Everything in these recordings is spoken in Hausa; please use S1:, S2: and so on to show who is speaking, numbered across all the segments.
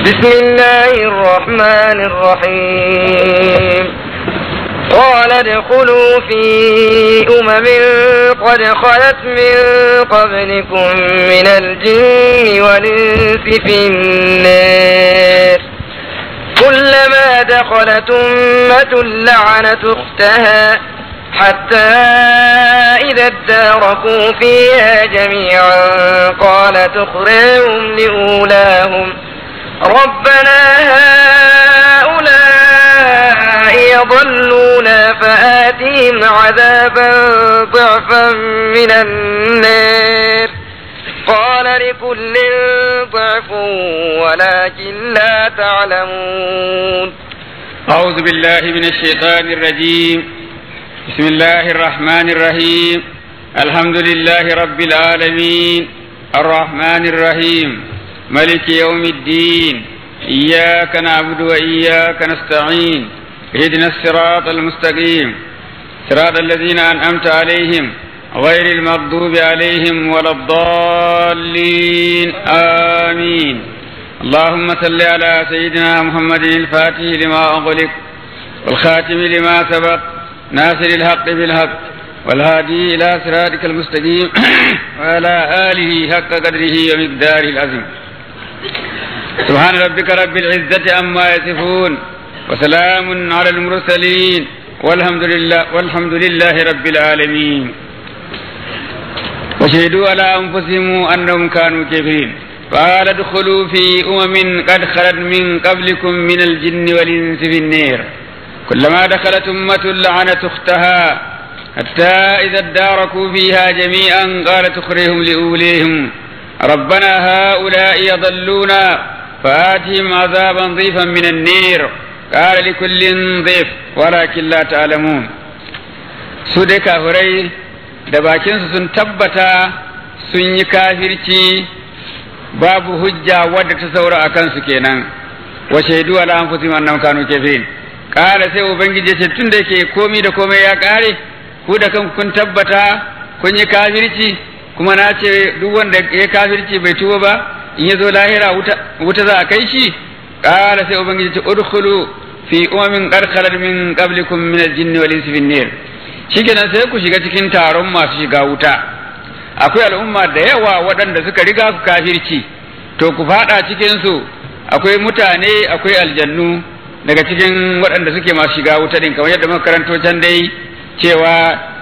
S1: بسم الله الرحمن الرحيم قال ادخلوا في أمم قد خلت من قبلكم من الجن والإنس في النار كلما دخلت أمة لعنت أختها حتى إذا اداركوا فيها جميعا قالت أخراهم لأولاهم ربنا هؤلاء يضلونا فآتهم عذابا ضعفا من النار قال لكل ضعف ولكن لا تعلمون
S2: أعوذ بالله من الشيطان الرجيم بسم الله الرحمن الرحيم الحمد لله رب العالمين الرحمن الرحيم ملك يوم الدين إياك نعبد وإياك نستعين اهدنا الصراط المستقيم صراط الذين أنعمت عليهم غير المغضوب عليهم ولا الضالين آمين اللهم صل على سيدنا محمد الفاتح لما أغلق والخاتم لما سبق ناصر الحق بالحق والهادي إلى صراطك المستقيم وعلى آله حق قدره ومقداره العظيم سبحان ربك رب العزة عما يصفون وسلام على المرسلين والحمد لله والحمد لله رب العالمين وشهدوا على أنفسهم أنهم كانوا كافرين قال ادخلوا في أمم قد خلت من قبلكم من الجن والإنس في النير كلما دخلت أمة لعنت أختها حتى إذا اداركوا فيها جميعا قالت أخرهم لأوليهم ربنا هؤلاء يضلونا فآتهم عذابا ضيفا من النير قال لكل ضيف ولكن لا تعلمون سودك هري da bakinsu sun tabbata sun yi kafirci babu hujja wadda ta saura a kansu kenan wa shaidu ala anfusihim annahum kanu kafirin kala sai ubangiji ce tun da yake komi da komai ya kare ku da kanku kun tabbata kun yi kafirci kuma na ce duk wanda ya kafirci bai tuba ba in ya zo lahira wuta za a kai shi kala sai ubangiji ce udkhulu fi umamin qad khalat min qablikum min al-jinni wal insi fin nar shikenan sai ku shiga cikin taron masu shiga wuta akwai al'umma da yawa waɗanda suka riga ku kafirci to ku fada cikin su akwai mutane akwai aljannu daga cikin waɗanda suke masu shiga wuta din kamar yadda muka karanto can dai cewa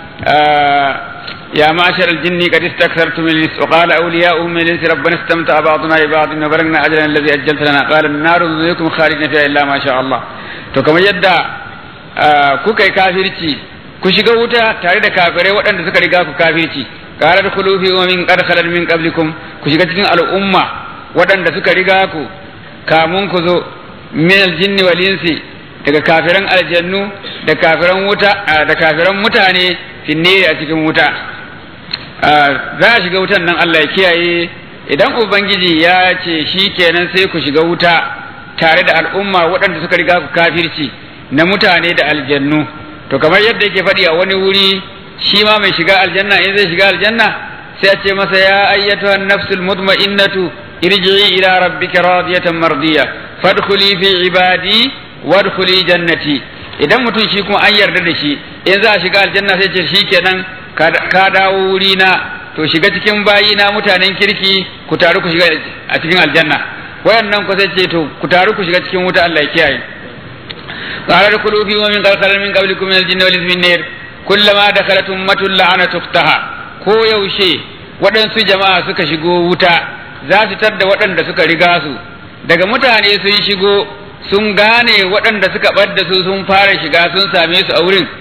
S2: ya ma'ashar aljinni qad istakthartum min lis wa qala awliya'uhum min lis rabbana istamta'a ba'duna bi ba'd wa balagna ajran alladhi ajjalta lana qala an-naru yukum khalidina fiha illa ma sha Allah to kamar yadda kuka yi kafirci ku shiga wuta tare da kafirai waɗanda suka riga ku kafirci qala dkhulu fi min qad khalat min qablikum ku shiga cikin al'umma waɗanda suka riga ku kamun ku zo min aljinni wal insi daga kafiran aljannu da kafiran wuta da kafiran mutane finne a cikin wuta za a shiga wutan nan Allah ya kiyaye idan ubangiji ya ce shi kenan sai ku shiga wuta tare da al'umma waɗanda suka riga ku kafirci na mutane da aljannu to kamar yadda yake faɗi a wani wuri shi ma mai shiga aljanna in zai shiga aljanna sai a ce masa ya ayyatuha nafsul mutma'innatu irji'i ila rabbika radiyatan mardiya fadkhuli fi ibadi wadkhuli jannati idan mutum shi kuma an yarda da shi in za a shiga aljanna sai ce shikenan ka dawo wuri na to shiga cikin bayi na mutanen kirki ku taru ku shiga a cikin aljanna wayannan ku sai ce to ku taru ku shiga cikin wuta Allah ya kiyaye qala dkhulu fi min qalqal min qablikum min al-jinni wal insi min nar kullama dakhalat ummatun la'anat ukhtaha ko yaushe waɗansu jama'a suka shigo wuta za su tadda waɗanda suka riga su daga mutane sun shigo sun gane waɗanda suka ɓadda su sun fara shiga sun same su a wurin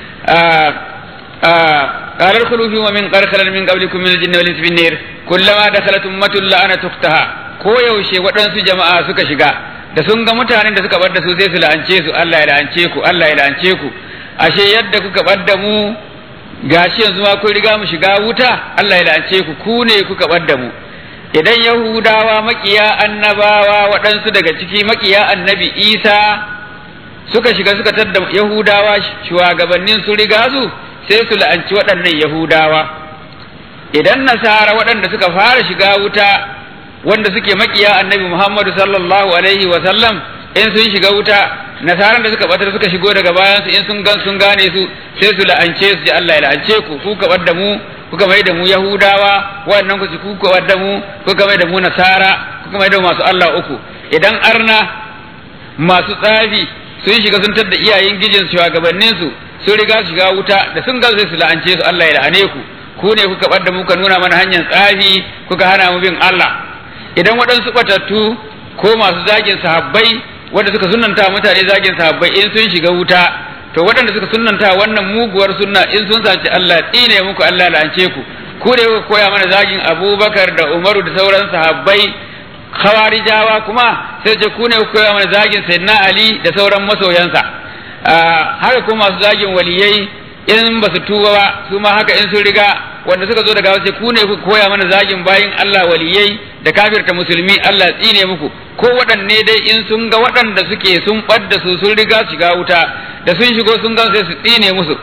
S2: قال ادخلوا في ومن قد خلت من قبلكم من الجن والانس في النار كلما دخلت امه لعنت اختها ko yaushe waɗansu jama'a suka shiga da sun ga mutanen da suka bar da su sai su la'ance su Allah ya la'ance ku Allah ya la'ance ku ashe yadda kuka bar da mu gashi yanzu ma kun riga mu shiga wuta Allah ya la'ance ku ku ne kuka bar da mu idan yahudawa makiya annabawa waɗansu daga ciki makiya annabi isa suka shiga suka tadda yahudawa shugabannin su riga su sai su la'anci waɗannan yahudawa idan nasara waɗanda suka fara shiga wuta wanda suke makiya annabi Muhammadu sallallahu alaihi wa sallam in sun shiga wuta nasaran da suka batar suka shigo daga bayan su in sun gan sun gane su sai su la'ance su ji Allah ya la'ance ku ku ka da mu kuka mai da mu Yahudawa wannan ku ku ka da mu kuka mai da mu Nasara kuka mai da mu masu Allah uku idan arna masu tsafi sun shiga sun tadda iyayen gijin shugabannin su sun riga su shiga wuta da sun ga sai su la'ance su Allah ya la'ane ku ku ne kuka bar da mu ka nuna mana hanyar tsafi kuka hana mu bin Allah idan waɗansu batattu ko masu zagin sahabbai wanda suka sunanta mutane zagin sahabbai in sun shiga wuta to waɗanda suka sunanta wannan muguwar sunna in sun sace Allah tsine muku Allah la'ance ku ku ne kuka koya mana zagin Abubakar da Umaru da sauran sahabbai khawarijawa kuma sai ce ku ne kuka koya mana zagin Sayyidina Ali da sauran masoyansa haka kuma masu zagin waliyai in ba su tuba ba su ma haka in sun riga wanda suka zo daga wasu ku ne ku koya mana zagin bayin Allah waliyai da kafirta musulmi Allah tsine muku ko waɗanne dai in sun ga waɗanda suke sun ɓadda su sun riga shiga wuta da sun shigo sun gan sai su tsine musu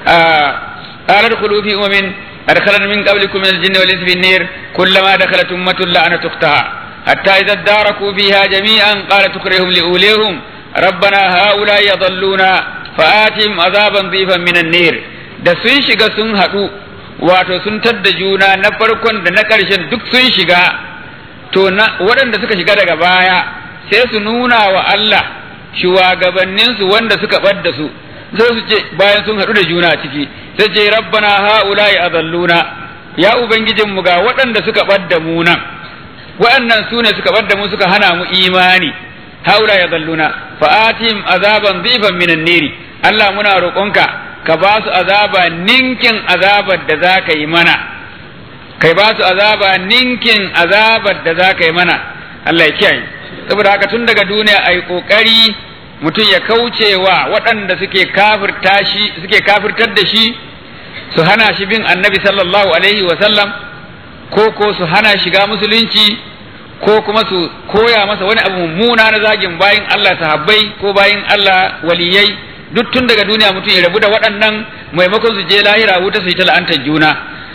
S2: qalat khulu fi umin adkhalan min qablikum min al-jinni wal insi fi an-nar kullama dakhalat ummatun la'anat ukhtaha hatta idza daraku fiha jami'an qalat tukhrihum li ulihum ربنا هؤلاء يضلون fa'atim azaban zifan minan nar da sun shiga sun haɗu wato sun tadda juna na farkon da na ƙarshen duk sun shiga to na waɗanda suka shiga daga baya sai su nuna wa Allah shugabanninsu wanda suka ɓadda su sai su ce bayan sun haɗu da juna ciki sai ce rabbana ha'ula'i azalluna ya ubangijin mu ga waɗanda suka ɓadda mu nan waɗannan su ne suka ɓadda mu suka hana mu imani ha'ula'i azalluna fa'atim azaban zifan minan niri Allah muna roƙonka ka ba su azaba ninkin azabar da za ka yi mana kai ba su azaba ninkin azabar da za ka yi mana Allah ya kiyaye saboda haka tun daga duniya a yi ƙoƙari mutum ya kauce wa waɗanda suke kafirta shi suke kafirtar da shi su hana shi bin annabi sallallahu alaihi wa sallam ko ko su hana shiga musulunci ko kuma su koya masa wani abu mummuna na zagin bayin Allah sahabbai ko bayin Allah waliyai duk tun daga duniya mutum ya rabu da waɗannan maimakon su je lahira wuta su yi ta la'antar juna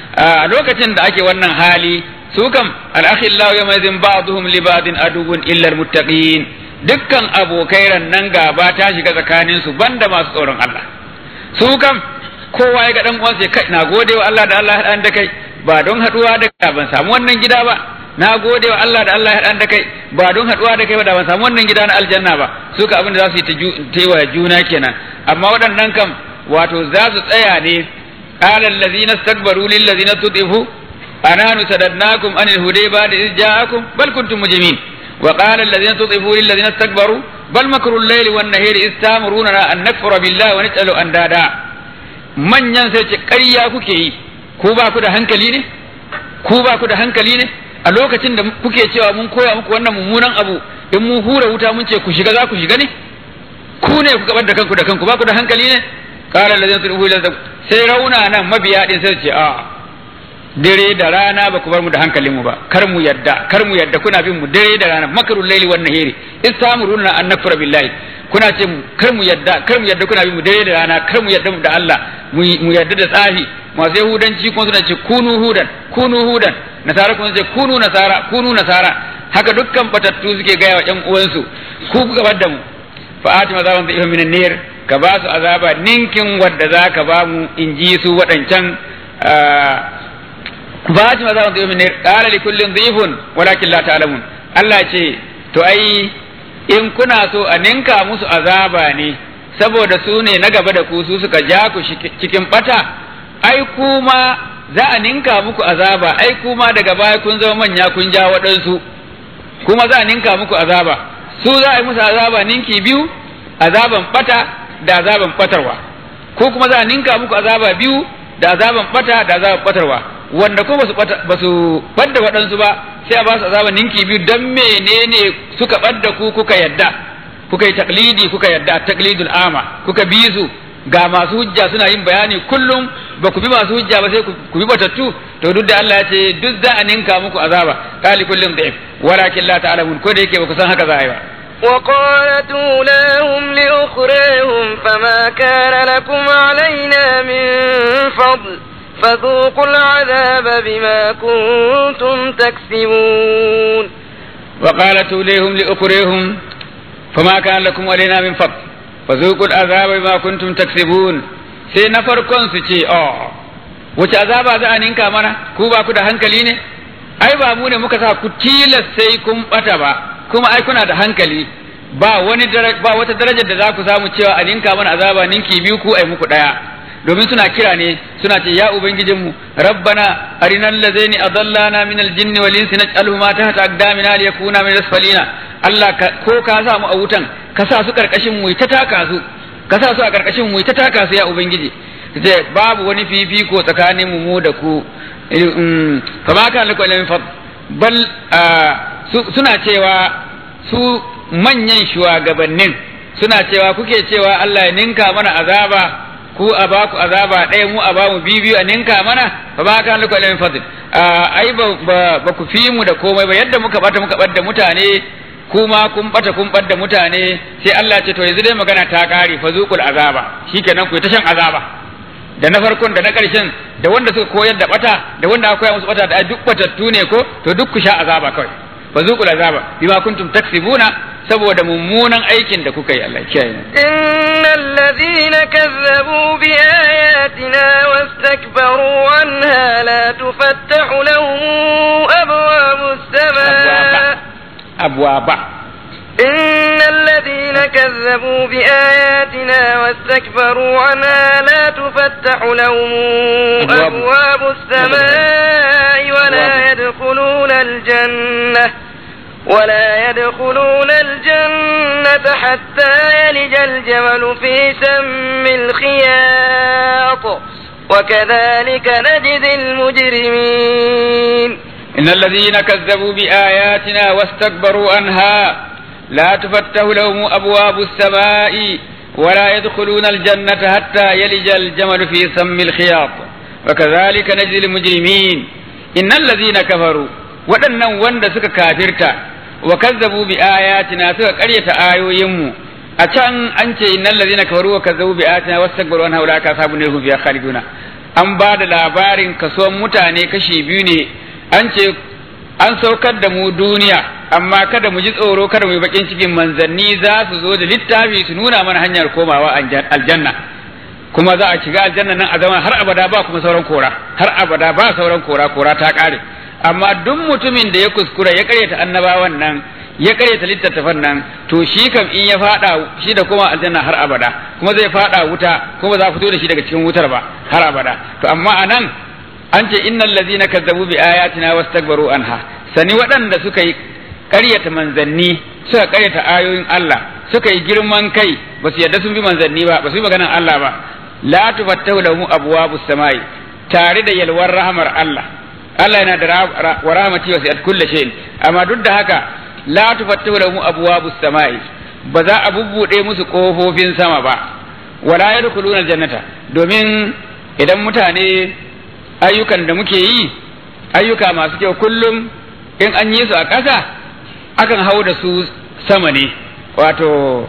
S2: a lokacin da ake wannan hali su kam al'akhillahu yawma idhin ba'dhum li ba'din aduwwun illa almuttaqin dukkan abokai rannan gaba ta shiga tsakanin su banda masu tsoron Allah su kam kowa ya ga dan uwansa kai na gode wa Allah da Allah ya da kai ba don haduwa da kai ban samu wannan gida ba na gode wa Allah da Allah ya da kai ba don haduwa da kai ba da ban samu wannan gida na aljanna ba su ka abin da za su yi ta wa juna kenan amma waɗannan kam wato za su tsaya ne qala allazina istakbaru lil ladzina tudifu ananu sadadnakum anil huday ba'da iz ja'akum bal kuntum mujrimin wa qala allazina tudifu lil ladzina istakbaru bal makru al-layli wan nahari iz ta'muruna an nakfura billahi wa naj'alu andada manyan sai ce ƙarya kuke yi ku ba ku da hankali ne ku ba ku da hankali ne a lokacin da kuke cewa mun koya muku wannan mummunan abu in mun hura wuta mun ce ku shiga za ku shiga ne ku ne ku gabar da kanku da kanku ba ku da hankali ne qala allazina tud'u ila sai rauna nan mabiya din sai ce a dare da rana ba ku bar mu da hankalin mu ba kar mu yadda kar mu yadda kuna bin mu dare da rana makarul laili wan nahiri istamuruna an nakfura billahi kuna ce kar mu yadda kar mu yadda kuna bin mu dare da rana kar mu yadda mu da Allah mu yadda da tsafi masu yahudanci kuma suna ce kunu hudan kunu hudan nasara kuma ce kunu nasara kunu nasara haka dukkan batattu suke gaya wa ƴan uwansu ku kuka bar da mu fa atima azaban da minan nar ka ba su azaba ninkin wadda za ka ba mu in ji su waɗancan ba atima azaban da minan nar qala li kullin dhifun walakin la ta'lamun Allah ce to ai in kuna so a ninka musu azaba ne saboda su ne na gaba da ku su suka ja ku cikin bata ai kuma za a ninka muku azaba ai kuma daga baya kun zama manya kun ja waɗansu kuma za a ninka muku azaba su za a yi musu azaba ninki biyu azaban bata da azaban batarwa ko kuma za a ninka muku azaba biyu da azaban bata da azaban batarwa wanda ko ba su badda waɗansu ba sai a ba su azaban ninki biyu don menene suka badda ku kuka yadda kuka yi taklidi kuka yadda taklidul ama kuka bi su ga masu hujja suna yin bayani kullum ba ku bi masu hujja ba sai ku bi batattu to duk da Allah ya ce duk za a ninka muku azaba kali kullum da'if walakin la ta'lamun ko da yake ba ku san haka za a yi ba
S1: وقالت أولاهم لأخريهم فما كان لكم علينا من فضل فذوقوا العذاب بما كنتم تكسبون
S2: وقالت إليهم لأخريهم فما كان لكم علينا من فضل فذوقوا العذاب بما كنتم تكسبون sai na farkon su ce oh wace azaba za a ninka mana ku ba ku da hankali ne ai ba mu ne muka sa ku tilas sai kun bata ba kuma ai kuna da hankali ba wani ba wata darajar da za ku samu cewa a ninka mana azaba ninki biyu ku ai muku daya domin suna kira ne suna ce ya ubangijinmu rabbana arinal ladaini adallana min aljinni wal insi naj'alhu ma tahta aqdamina liyakuna min asfalina Allah ko ka sa mu a wutan ka sa su karkashin mu ta taka su ka sa su a karkashin mu ta taka su ya ubangiji ce babu wani fifiko tsakanin mu mu da ku fa ma kan lakum min fad bal suna cewa su manyan shugabannin suna cewa kuke cewa Allah ya ninka mana azaba ku a ba ku azaba ɗaya mu a ba mu biyu a ninka mana fa ba kan lakum min fadl ai ba ba ku fi mu da komai ba yadda muka bata muka bar da mutane kuma kun bata kun bar da mutane sai Allah ce to yanzu dai magana ta kare fa zuqul azaba shikenan ku ta shan azaba da na farkon da na ƙarshen da wanda suka koyar da bata da wanda aka koya musu bata da duk batattu ne ko to duk ku sha azaba kawai fa zuqul azaba bima kuntum taksibuna saboda mummunan aikin da kuka yi Allah kiyaye
S1: innal ladhina kazzabu bi ayatina wastakbaru anha la tufattahu lahum abwabus samaa
S2: abwaba
S1: إن الذين كذبوا بآياتنا واستكبروا عنها لا تفتح لهم أبواب السماء ولا يدخلون الجنة ولا يدخلون الجنة حتى يلج الجمل في سم الخياط وكذلك نجزي المجرمين
S2: إن الذين كذبوا بآياتنا واستكبروا عنها لا تفتح لهم أبواب السماء ولا يدخلون الجنة حتى يلج الجمل في سم الخياط وكذلك نجزي المجرمين إن الذين كفروا waɗannan wanda suka kafirta wa kazzabu bi ayatina suka ƙaryata ayoyinmu a can an ce innal ladina kafaru wa kazzabu bi ayatina wastakbaru an haula ka sabu ne hum fiha khaliduna an ba da labarin kasuwan mutane kashi biyu ne an ce an saukar da mu duniya amma kada mu ji tsoro kada mu yi bakin cikin manzanni za su zo da littafi su nuna mana hanyar komawa aljanna kuma za a shiga aljanna nan a zama har abada ba kuma sauran kora har abada ba sauran kora kora ta kare amma duk mutumin da ya kuskura ya karyata annabawan nan ya karyata littattafan nan to shi kam in ya fada shi da kuma aljanna har abada kuma zai fada wuta kuma za a fito da shi daga cikin wutar ba har abada to amma anan an ce innal ladzina kazzabu bi ayatina wastakbaru anha sani waɗanda suka yi ƙaryata manzanni suka ƙaryata ayoyin Allah suka yi girman kai ba su yarda sun bi manzanni ba ba su yi maganan Allah ba la tufattahu lahum abwabus samai tare da yalwar rahmar Allah Allah yana da wa rahmati wa sa'at kulli shay'in amma duk da haka la tufattahu lahum abwabus samai ba za a bubbude musu kofofin sama ba wala yadkhuluna aljannata domin idan mutane ayyukan da muke yi ayyuka masu kyau kullum in an yi su a ƙasa akan hau da su sama ne wato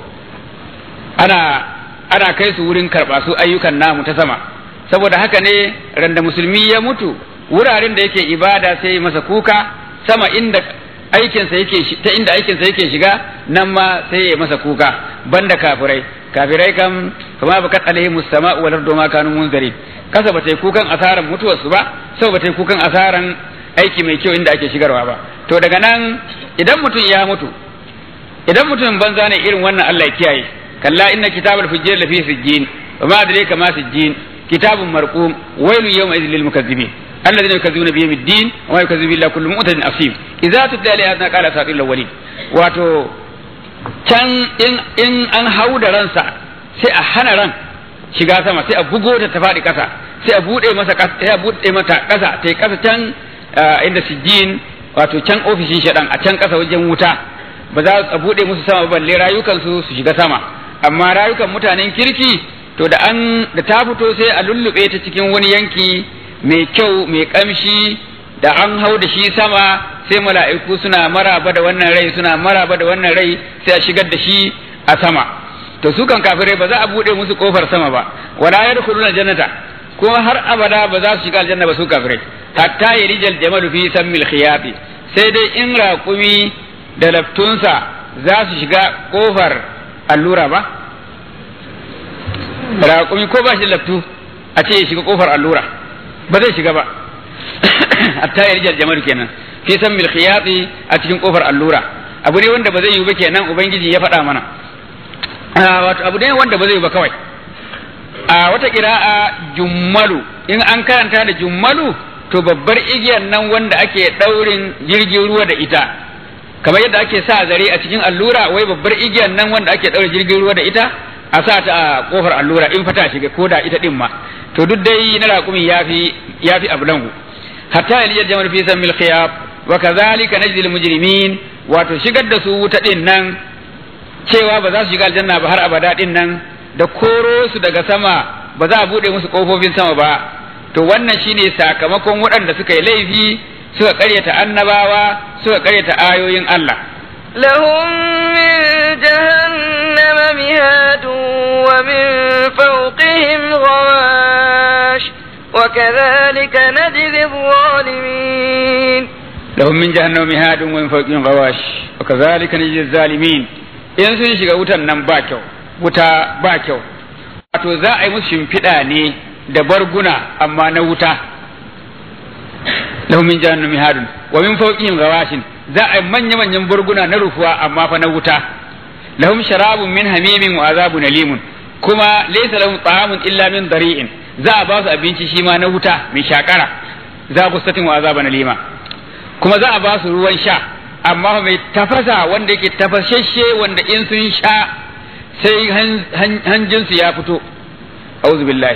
S2: ana ana kai su wurin karɓa su ayyukan namu ta sama saboda haka ne randa musulmi ya mutu wuraren da yake ibada sai masa kuka sama inda aikinsa yake ta inda aikinsa yake shiga nan ma sai ya masa kuka banda kafirai kafirai kam kama bakat alaihim sama'u wal ardu ma kanu munzirin kasa ba ta yi kukan asaran mutuwarsu ba sau ba ta yi kukan asaran aiki mai kyau inda ake shigarwa ba to daga nan idan mutum ya mutu idan mutum banza ne irin wannan Allah ya kiyaye kalla inna kitabal fujjar lafi sijjin wa ma adraka ma sijjin kitabun marqum wailu yawma idhil lil mukazzibin alladhina yukazzibuna bi yawmid din wa yukazzibu billahi kullu mu'tadin asim idza tutla alayhi qala asatil awwalin wato can in in an hauda ransa sai a hana ran shiga sama sai a bugo ta ta faɗi ƙasa sai a buɗe masa ƙasa sai a buɗe mata ƙasa ta yi ƙasa can inda sijjin wato can ofishin shaɗan a can ƙasa wajen wuta ba za a buɗe musu sama balle rayukansu su shiga sama amma rayukan mutanen kirki to da an da ta fito sai a lullube ta cikin wani yanki mai kyau mai ƙamshi da an hau da shi sama sai mala'iku suna maraba da wannan rai suna maraba da wannan rai sai a shigar da shi a sama to su kan kafirai ba za a bude musu kofar sama ba wala yadkhuluna jannata kuma har abada ba za su shiga aljanna ba su kafirai hatta yarijal jamalu fi sammil khiyafi sai dai in raƙumi da laftunsa za su shiga kofar allura ba raƙumi ko ba shi da laftu a ce ya shiga kofar allura ba zai shiga ba hatta yarijal jamalu kenan fi sammil khiyafi a cikin kofar allura abu ne wanda ba zai yi ba kenan ubangiji ya faɗa mana wato abu ne wanda ba zai yi ba kawai a wata kira'a jummalu in an karanta da jummalu to babbar igiyar nan wanda ake ɗaurin jirgin ruwa da ita kamar yadda ake sa zare a cikin allura wai babbar igiyar nan wanda ake ɗaurin jirgin ruwa da ita a sa ta a kofar allura in fata shiga ko da ita din ma to duk dai na raƙumi yafi yafi ablangu hatta yaliyar jamal fi sammil khiyab wa kadhalika najzi al mujrimin wato shigar da su wuta din nan cewa ba za su shiga aljanna ba har abada din nan da koro su daga sama ba za a bude musu kofofin sama ba to wannan shine sakamakon waɗanda suka yi laifi suka karyata annabawa suka karyata ayoyin Allah
S1: لهم من جهنم مهاد ومن فوقهم غواش وكذلك نجزي الظالمين
S2: لهم من جهنم مهاد ومن فوقهم غواش وكذلك نجزي الظالمين in sun shiga wutan nan ba kyau wuta ba kyau wato za a yi musu shimfiɗa ne da barguna amma na wuta lahum min jahannam mihadun wa min fawqihim gawashin za a yi manya manyan barguna na rufuwa amma fa na wuta lahum sharabun min hamimin wa azabun alimun kuma laysa lahum ta'amun illa min dari'in za a ba su abinci shi ma na wuta mai shakara za ku satin wa azabun alima kuma za a ba su ruwan sha amma mai tafasa wanda yake tafashashe wanda in sun sha sai hanjinsu ya fito auzu billahi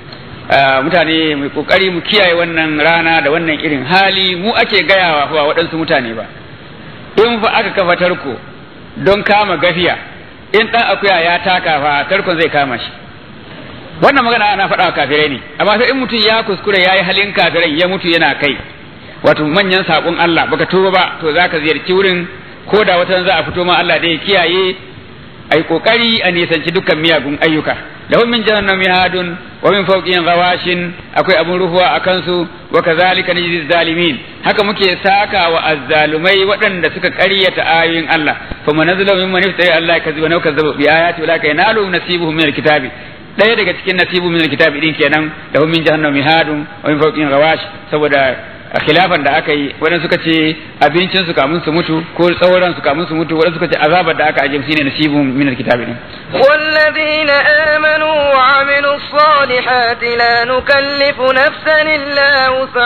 S2: mutane mai kokari mu kiyaye wannan rana da wannan irin hali mu ake gayawa ba waɗansu mutane ba in fa aka kafa tarko don kama gafiya in ɗan akuya ya taka fa tarkon zai kama shi wannan magana ana faɗa wa kafirai ne amma sai in mutum ya kuskure ya yi halin kafirai ya mutu yana kai wato manyan saƙon Allah baka tuba ba to zaka ziyarci wurin ko da wata za a fito ma Allah da ya kiyaye ai kokari a nisanci dukkan miyagun ayyuka lahum min jahannam mihadun wa min fawqihim ghawashin akwai abun ruhuwa a kansu wa kazalika najzi zalimin haka muke saka wa azzalumai waɗanda suka ƙaryata ayoyin Allah fa man nazala mimman iftari Allah kaziba naw kazzaba bi ayati ulaka yanalu nasibuhum min alkitabi ɗaya daga cikin nasibu min alkitabi din kenan lahum min jahannam mihadun wa min fawqihim ghawash saboda a khilafan da aka yi waɗansu suka ce abincin su kamun su mutu ko tsauran su kamun su mutu waɗansu suka ce azabar da aka ajiye shine nasibun min alkitabi din
S1: والذين آمنوا وعملوا الصالحات لا نكلف نفسا إلا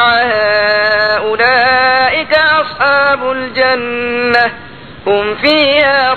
S1: وسعها أولئك أصحاب الجنة هم فيها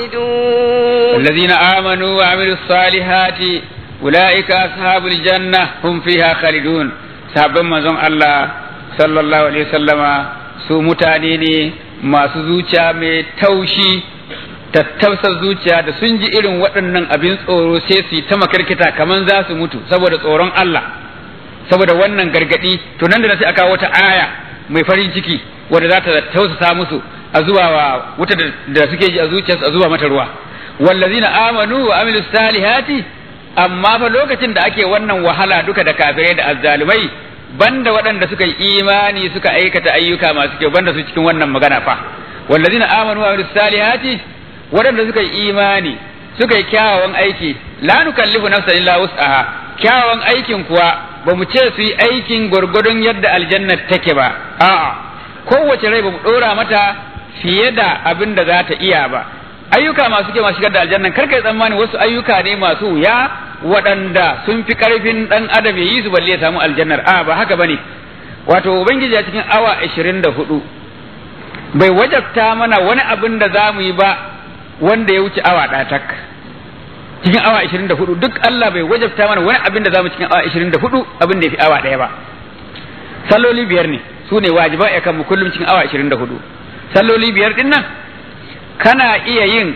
S1: خالدون
S2: الذين آمنوا وعملوا الصالحات أولئك أصحاب الجنة هم فيها خالدون sahabban manzon Allah sallallahu alaihi wasallama su mutane ne masu zuciya mai taushi tattausar zuciya da sun ji irin waɗannan abin tsoro sai su yi ta makarkita kaman za su mutu saboda tsoron Allah saboda wannan gargadi to nan da sai aka wata aya mai farin ciki wanda za ta tausasa musu a zuwa wa wuta da suke ji a zuciyarsu a zuwa mata ruwa wallazina amanu wa amilus salihati amma fa lokacin da ake wannan wahala duka da kafirai da azzalumai banda waɗanda suka yi imani suka aikata ayyuka masu kyau banda su cikin wannan magana fa wallazina amanu wa amilus salihati waɗanda suka yi imani suka yi kyawawan aiki la nukallifu nafsan illa wus'aha kyawawan aikin kuwa ba mu ce su yi aikin gwargwadon yadda aljanna take ba a'a kowace rai ba mu ɗora mata fiye da abin da za ta iya ba ayyuka masu kyau masu shigar da aljanna kar kai tsammani wasu ayyuka ne masu wuya waɗanda sun fi ƙarfin ɗan adam ya yi su balle ya samu aljannar a ba haka bane wato ubangiji a cikin awa ashirin da hudu bai wajabta mana wani abin da za mu yi ba wanda ya wuce awa ɗatak cikin awa ashirin da hudu duk Allah bai wajabta mana wani abin da za mu cikin awa ashirin da hudu abin da ya fi awa ɗaya ba salloli biyar ne su ne wajiba ya kanmu kullum cikin awa ashirin da hudu salloli biyar ɗin nan kana iya yin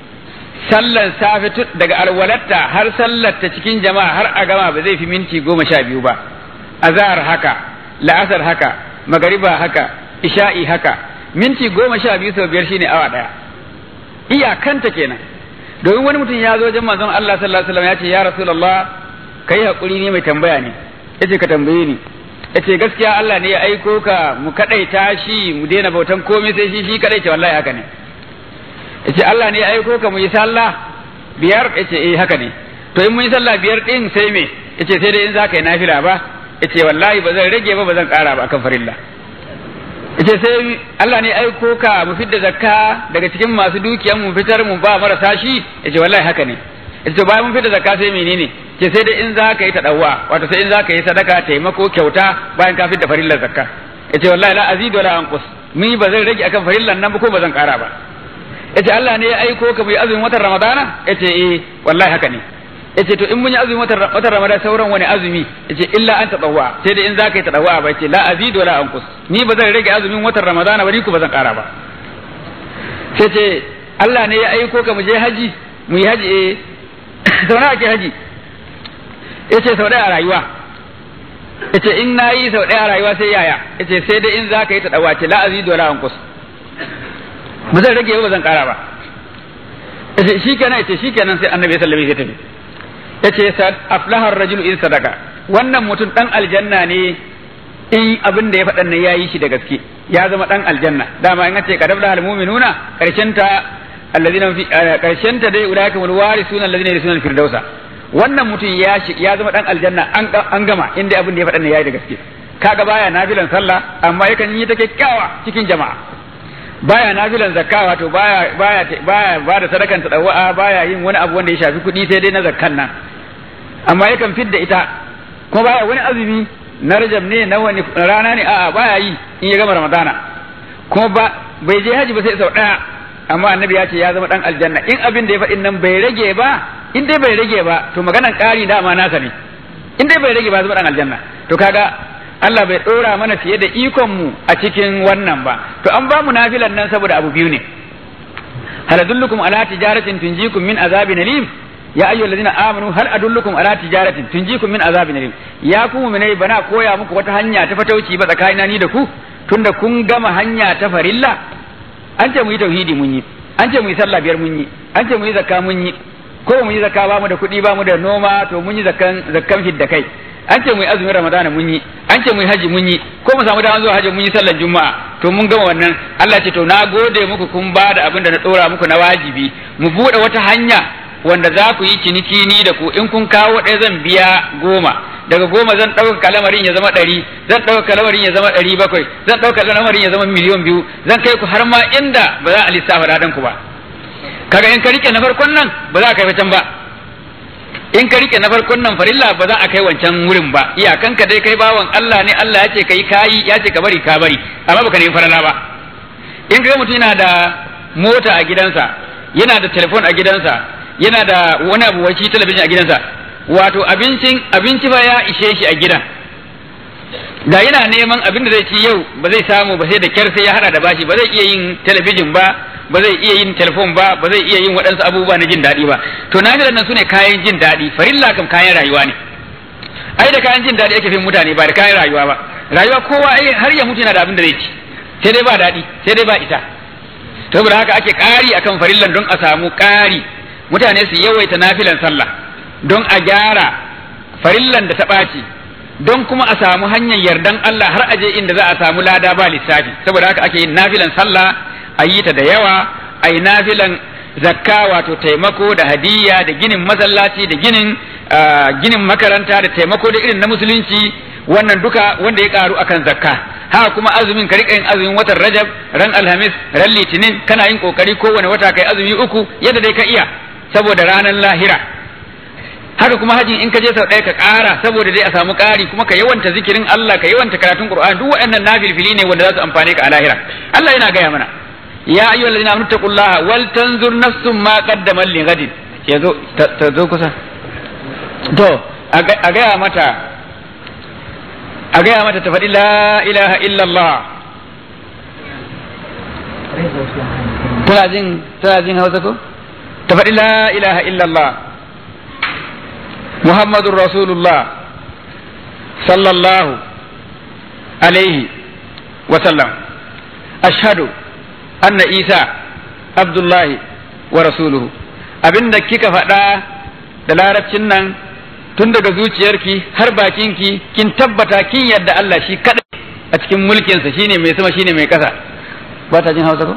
S2: sallan safe daga alwalatta har sallarta cikin jama'a har a gama ba zai fi minti goma sha biyu ba azhar haka la'asar haka magariba haka isha'i haka minti goma sha biyu sau biyar shine awa daya iyakanta kenan domin wani mutum ya zo wajen manzon Allah sallallahu alaihi wasallam ya ce ya rasulullah kai hakuri ne mai tambaya ne yace ka tambaye ni yace gaskiya Allah ne ya aiko ka mu kadaita shi mu daina bautan komai sai shi shi kadai ce wallahi haka ne yace Allah ne ya aiko ka mu yi sallah biyar yace eh haka ne to in mun yi sallah biyar din sai me yace sai dai in zaka yi nafila ba yace wallahi ba zan rage ba ba zan kara ba akan farilla yace sai Allah ne aiko ka mu fidda zakka daga cikin masu dukiyan mu fitar mu ba marasa shi yace wallahi haka ne yace to bayan mun fidda zakka sai menene ce sai dai in za ka yi tadawwa wato sai in za ka yi sadaka taimako kyauta bayan ka fidda farillar zakka yace wallahi la azidu wala anqus ni ba zan rage akan farillan nan ba ko ba zan kara ba yace Allah ne ya aiko ka mu yi azumin watan Ramadana yace eh wallahi haka ne yace to in mun yi azumin watan watan Ramadan sauran wani azumi yace illa an tadawwa sai dai in za ka yi tadawwa ba yace la azidu wala anqus ni ba zan rage azumin watan Ramadana ba ni ko ba zan kara ba sai ce Allah ne ya aiko ka mu je haji mu yi haji eh sau nawa ake haji yace sau ɗaya a rayuwa yace in na yi sau ɗaya a rayuwa sai yaya yace sai dai in za ka yi tadawwa ce la azidu wala anqus ba zan rage ba zan kara ba yace shikenan yace shikenan sai annabi sallallahu alaihi wasallam ya tafi yace aflaha ar-rajulu in sadaka wannan mutum dan aljanna ne in abin da ya faɗan nan yayi shi da gaske ya zama dan aljanna dama in ce kadabla al-mu'minuna karshen ta alladhina fi karshen ta dai ulaika wal warisuna alladhina yarisuna al-firdausa wannan mutum ya ya zama dan aljanna an an gama inda abin da ya faɗan nan yayi da gaske kaga baya nafilan sallah amma yakan yi ta kyakkyawa cikin jama'a baya nafilan zakka wato baya baya baya ba da sadakan tadawwa baya yin wani abu wanda ya shafi kuɗi sai dai na zakkan nan amma yakan fidda ita kuma baya wani azumi na rajab ne na wani rana ne a'a baya yi in ya gama ramadana kuma ba bai je haji ba sai sau daya amma annabi ya ce ya zama dan aljanna in abin da ya faɗin nan bai rage ba in dai bai rage ba to maganan ƙari dama nasa ne in dai bai rage ba zama dan aljanna to kaga Allah bai ɗora mana fiye da ikon mu a cikin wannan ba to an ba mu nafilan nan saboda abu biyu ne hal adullukum ala tijaratin tunjikum min azabin alim ya ayyuhal ladina amanu hal adullukum ala tijaratin tunjikum min azabin alim ya ku mu'minai bana koya muku wata hanya ta fatauci ba tsakanina ni da ku tunda kun gama hanya ta farilla an ce mu yi tauhidi mun yi an ce mu yi sallah biyar mun yi an ce mu yi zakka mun yi ko mu yi zakka ba mu da kuɗi ba mu da noma to mun yi zakkan zakkan da kai an ce mu yi azumin ramadana mun yi an ce mu yi haji mun yi ko mu samu dama zuwa haji mun yi sallar juma'a to mun gama wannan Allah ce to na gode muku kun ba da abin da na dora muku na wajibi mu bude wata hanya wanda za ku yi ciniki ni da ku in kun kawo ɗaya zan biya goma daga goma zan ɗauka kalamarin ya zama ɗari zan ɗauka kalamarin ya zama ɗari bakwai zan ɗauka kalamarin ya zama miliyon biyu zan kai ku har ma inda ba za a lissafa dadan ku ba kaga in ka rike na farkon nan ba za a kai can ba in ka rike na farkon nan farilla ba za a kai wancan wurin ba iyakanka dai kai bawan Allah ne Allah ya ce kai kayi ya ce ka bari ka bari amma baka nemi farala ba in ga mutum yana da mota a gidansa yana da telefon a gidansa yana da wani abu wai talabijin a gidansa wato abincin abinci ba ya ishe shi a gidan da yana neman abin da zai ci yau ba zai samu ba sai da kyar sai ya hada da bashi ba zai iya yin talabijin ba ba zai iya yin telefon ba ba zai iya yin waɗansu abubuwa na jin daɗi ba to nafilan nan sune kayan jin daɗi farilla kam kayan rayuwa ne ai da kayan jin daɗi ake fin mutane ba da kayan rayuwa ba rayuwa kowa ai har ya mutu yana da abin da zai ci sai dai ba daɗi sai dai ba ita to saboda haka ake ƙari akan farillan don a samu ƙari mutane su yawaita nafilan sallah don a gyara farillan da ta ɓaci don kuma a samu hanyar yardan Allah har aje inda za a samu lada ba lissafi saboda haka ake yin nafilan sallah a yi ta da yawa a yi nafilan zakka wato taimako da hadiyya da ginin masallaci da ginin ginin makaranta da taimako da irin na musulunci wannan duka wanda ya karu akan zakka haka kuma azumin ka rika yin azumin watan rajab ran alhamis ran litinin kana yin kokari kowane wata kai azumi uku yadda dai ka iya saboda ranar lahira haka kuma hajin in ka je sau ɗaya ka ƙara saboda dai a samu ƙari kuma ka yawanta zikirin Allah ka yawanta karatun Qur'an duk waɗannan nafilfili ne wanda za su amfane ka a lahira Allah yana gaya mana ya ayyuhal ladina amanu taqullaha wal tanzur nafsum ma qaddamat li ghadin yazo ta zo kusa to a gaya mata a gaya mata ta faɗi la ilaha illallah tana jin tana jin hausa ko ta faɗi la ilaha illallah muhammadun rasulullah sallallahu alaihi wasallam ashhadu anna isa abdullahi wa rasuluhu abinda kika faɗa da larabcin nan tun daga zuciyarki har bakinki kin tabbata kin yadda Allah shi kadai a cikin mulkinsa shine mai sama shine mai kasa ba ta jin hausa ko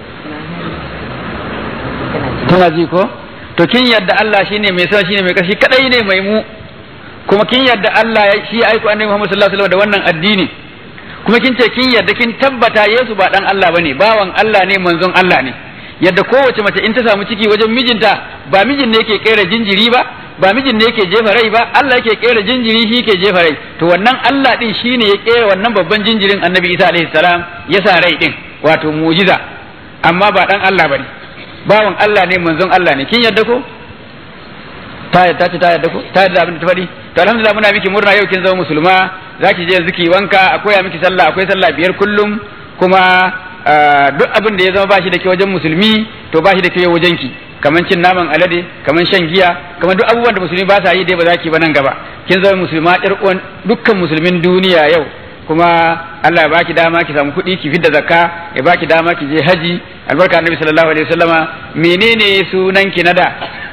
S2: tana ji ko to kin yadda Allah shine mai sama shine mai kasa shi kadai ne mai mu kuma kin yadda Allah shi aiko annabi Muhammad sallallahu alaihi wasallam da wannan addini kuma kin ce kin yadda kin tabbata Yesu ba dan Allah bane bawan Allah ne manzon Allah ne yadda kowace mace in ta samu ciki wajen mijinta ba mijin ne yake kera jinjiri ba ba mijin ne yake jefa rai ba Allah yake kera jinjiri shi yake jefa rai to wannan Allah din shine ya kera wannan babban jinjirin Annabi Isa alaihi salam ya sa rai din wato mu'jiza amma ba dan Allah bane bawan Allah ne manzon Allah ne kin yadda ko ta yadda ta yadda ko ta yadda abin da ta faɗi to alhamdulillah muna miki murna yau kin zama musulma zaki je yanzu ki wanka akwai miki sallah akwai sallah biyar kullum kuma duk abin da ya zama bashi da ke wajen musulmi to bashi da ke wajen ki kaman cin naman alade kaman shan giya kaman duk abubuwan da musulmi ba sa yi dai ba za ki ba nan gaba kin zama musulma ɗar uwan dukkan musulmin duniya yau kuma Allah ya baki dama ki samu kuɗi ki fidda zakka ya baki dama ki je haji albarka annabi sallallahu alaihi wasallama menene sunan ki na da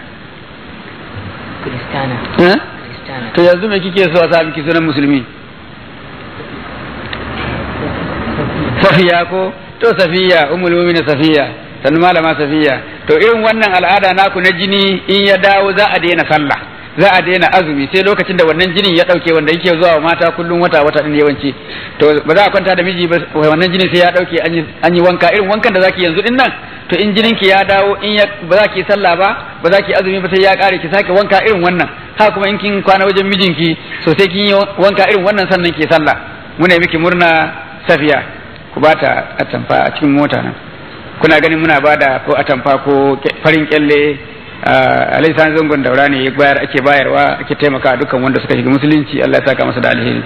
S3: Kristana.
S2: eh?
S3: Kristana.
S2: to yanzu me kike so a sa miki sunan musulmi safiya ko to safiya ummul mu'minin safiya sannu malama safiya to irin wannan al'ada naku na jini in ya dawo za a daina sallah za a daina azumi sai lokacin da wannan jinin ya dauke wanda yake zuwa wa mata kullum wata wata din yawanci to ba za a kwanta da miji ba wannan jinin sai ya dauke an yi- an yi wanka irin wankan da zaki yanzu din nan to in jinin ki ya dawo in ya ba za ki sallah ba ba za ki azumi ba sai ya kare ki sake wanka irin wannan haka kuma in kin kwana wajen mijinki so sai kin yi wanka irin wannan sannan ki sallah muna yi miki murna safiya ku ba ta atamfa a cikin mota nan kuna ganin muna ba da ko atamfa ko ke- farin kyalle alai san zangon daura ne ya bayar ake bayarwa ake taimaka dukkan wanda suka shiga musulunci Allah ya saka masa da alheri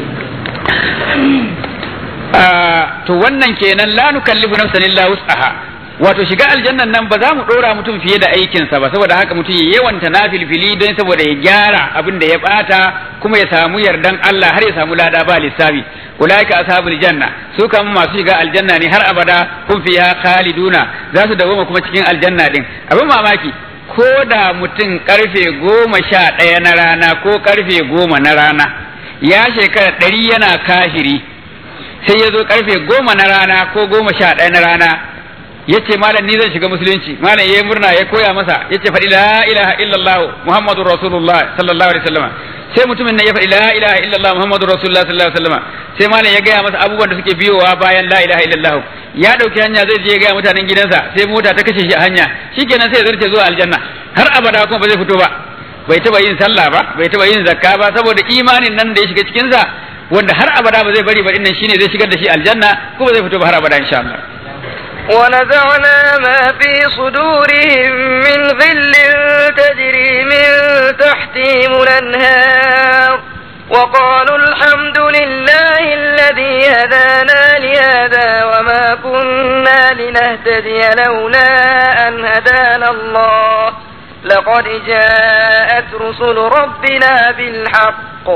S2: Ah, to wannan kenan la nukallifu nafsan illa wus'aha wato shiga aljannan nan ba za mu dora mutum fiye da aikinsa ba saboda haka mutum ya yawanta nafilfili don saboda ya gyara abin da ya bata kuma ya samu yardan Allah har ya samu lada ba lissafi ulaika ashabul janna su kan masu shiga aljanna ne har abada kun fiha khaliduna za su dawoma kuma cikin aljanna din abin mamaki ko da mutum karfe goma sha ɗaya na rana ko karfe goma na rana ya shekara ɗari yana kafiri sai ya zo karfe goma na rana ko goma sha ɗaya na rana ya ce malam ni zan shiga musulunci malam ya yi murna ya koya masa ya ce faɗi la ilaha illallah muhammadu rasulullah sallallahu alaihi wasallam sai mutumin nan ya faɗi la ilaha illallah muhammadu rasulullah sallallahu alaihi wasallam sai malam ya gaya masa abubuwan da suke biyowa bayan la ilaha illallah ya ɗauki hanya zai je ya gaya mutanen gidansa sai mota ta kashe shi a hanya shikenan sai ya zarce zuwa aljanna har abada kuma ba zai fito ba bai taba yin sallah ba bai taba yin zakka ba saboda imanin nan da ya shiga cikin sa wanda har abada ba zai bari ba dinnan shine zai shigar da shi aljanna ko ba zai fito ba har abada insha Allah
S1: ونزعنا ما في صدورهم من غل تجري من تحتهم الأنهار وقالوا الحمد لله الذي هدانا لهذا وما كنا لنهتدي لولا أن هدانا الله لقد جاءت رسل ربنا بالحق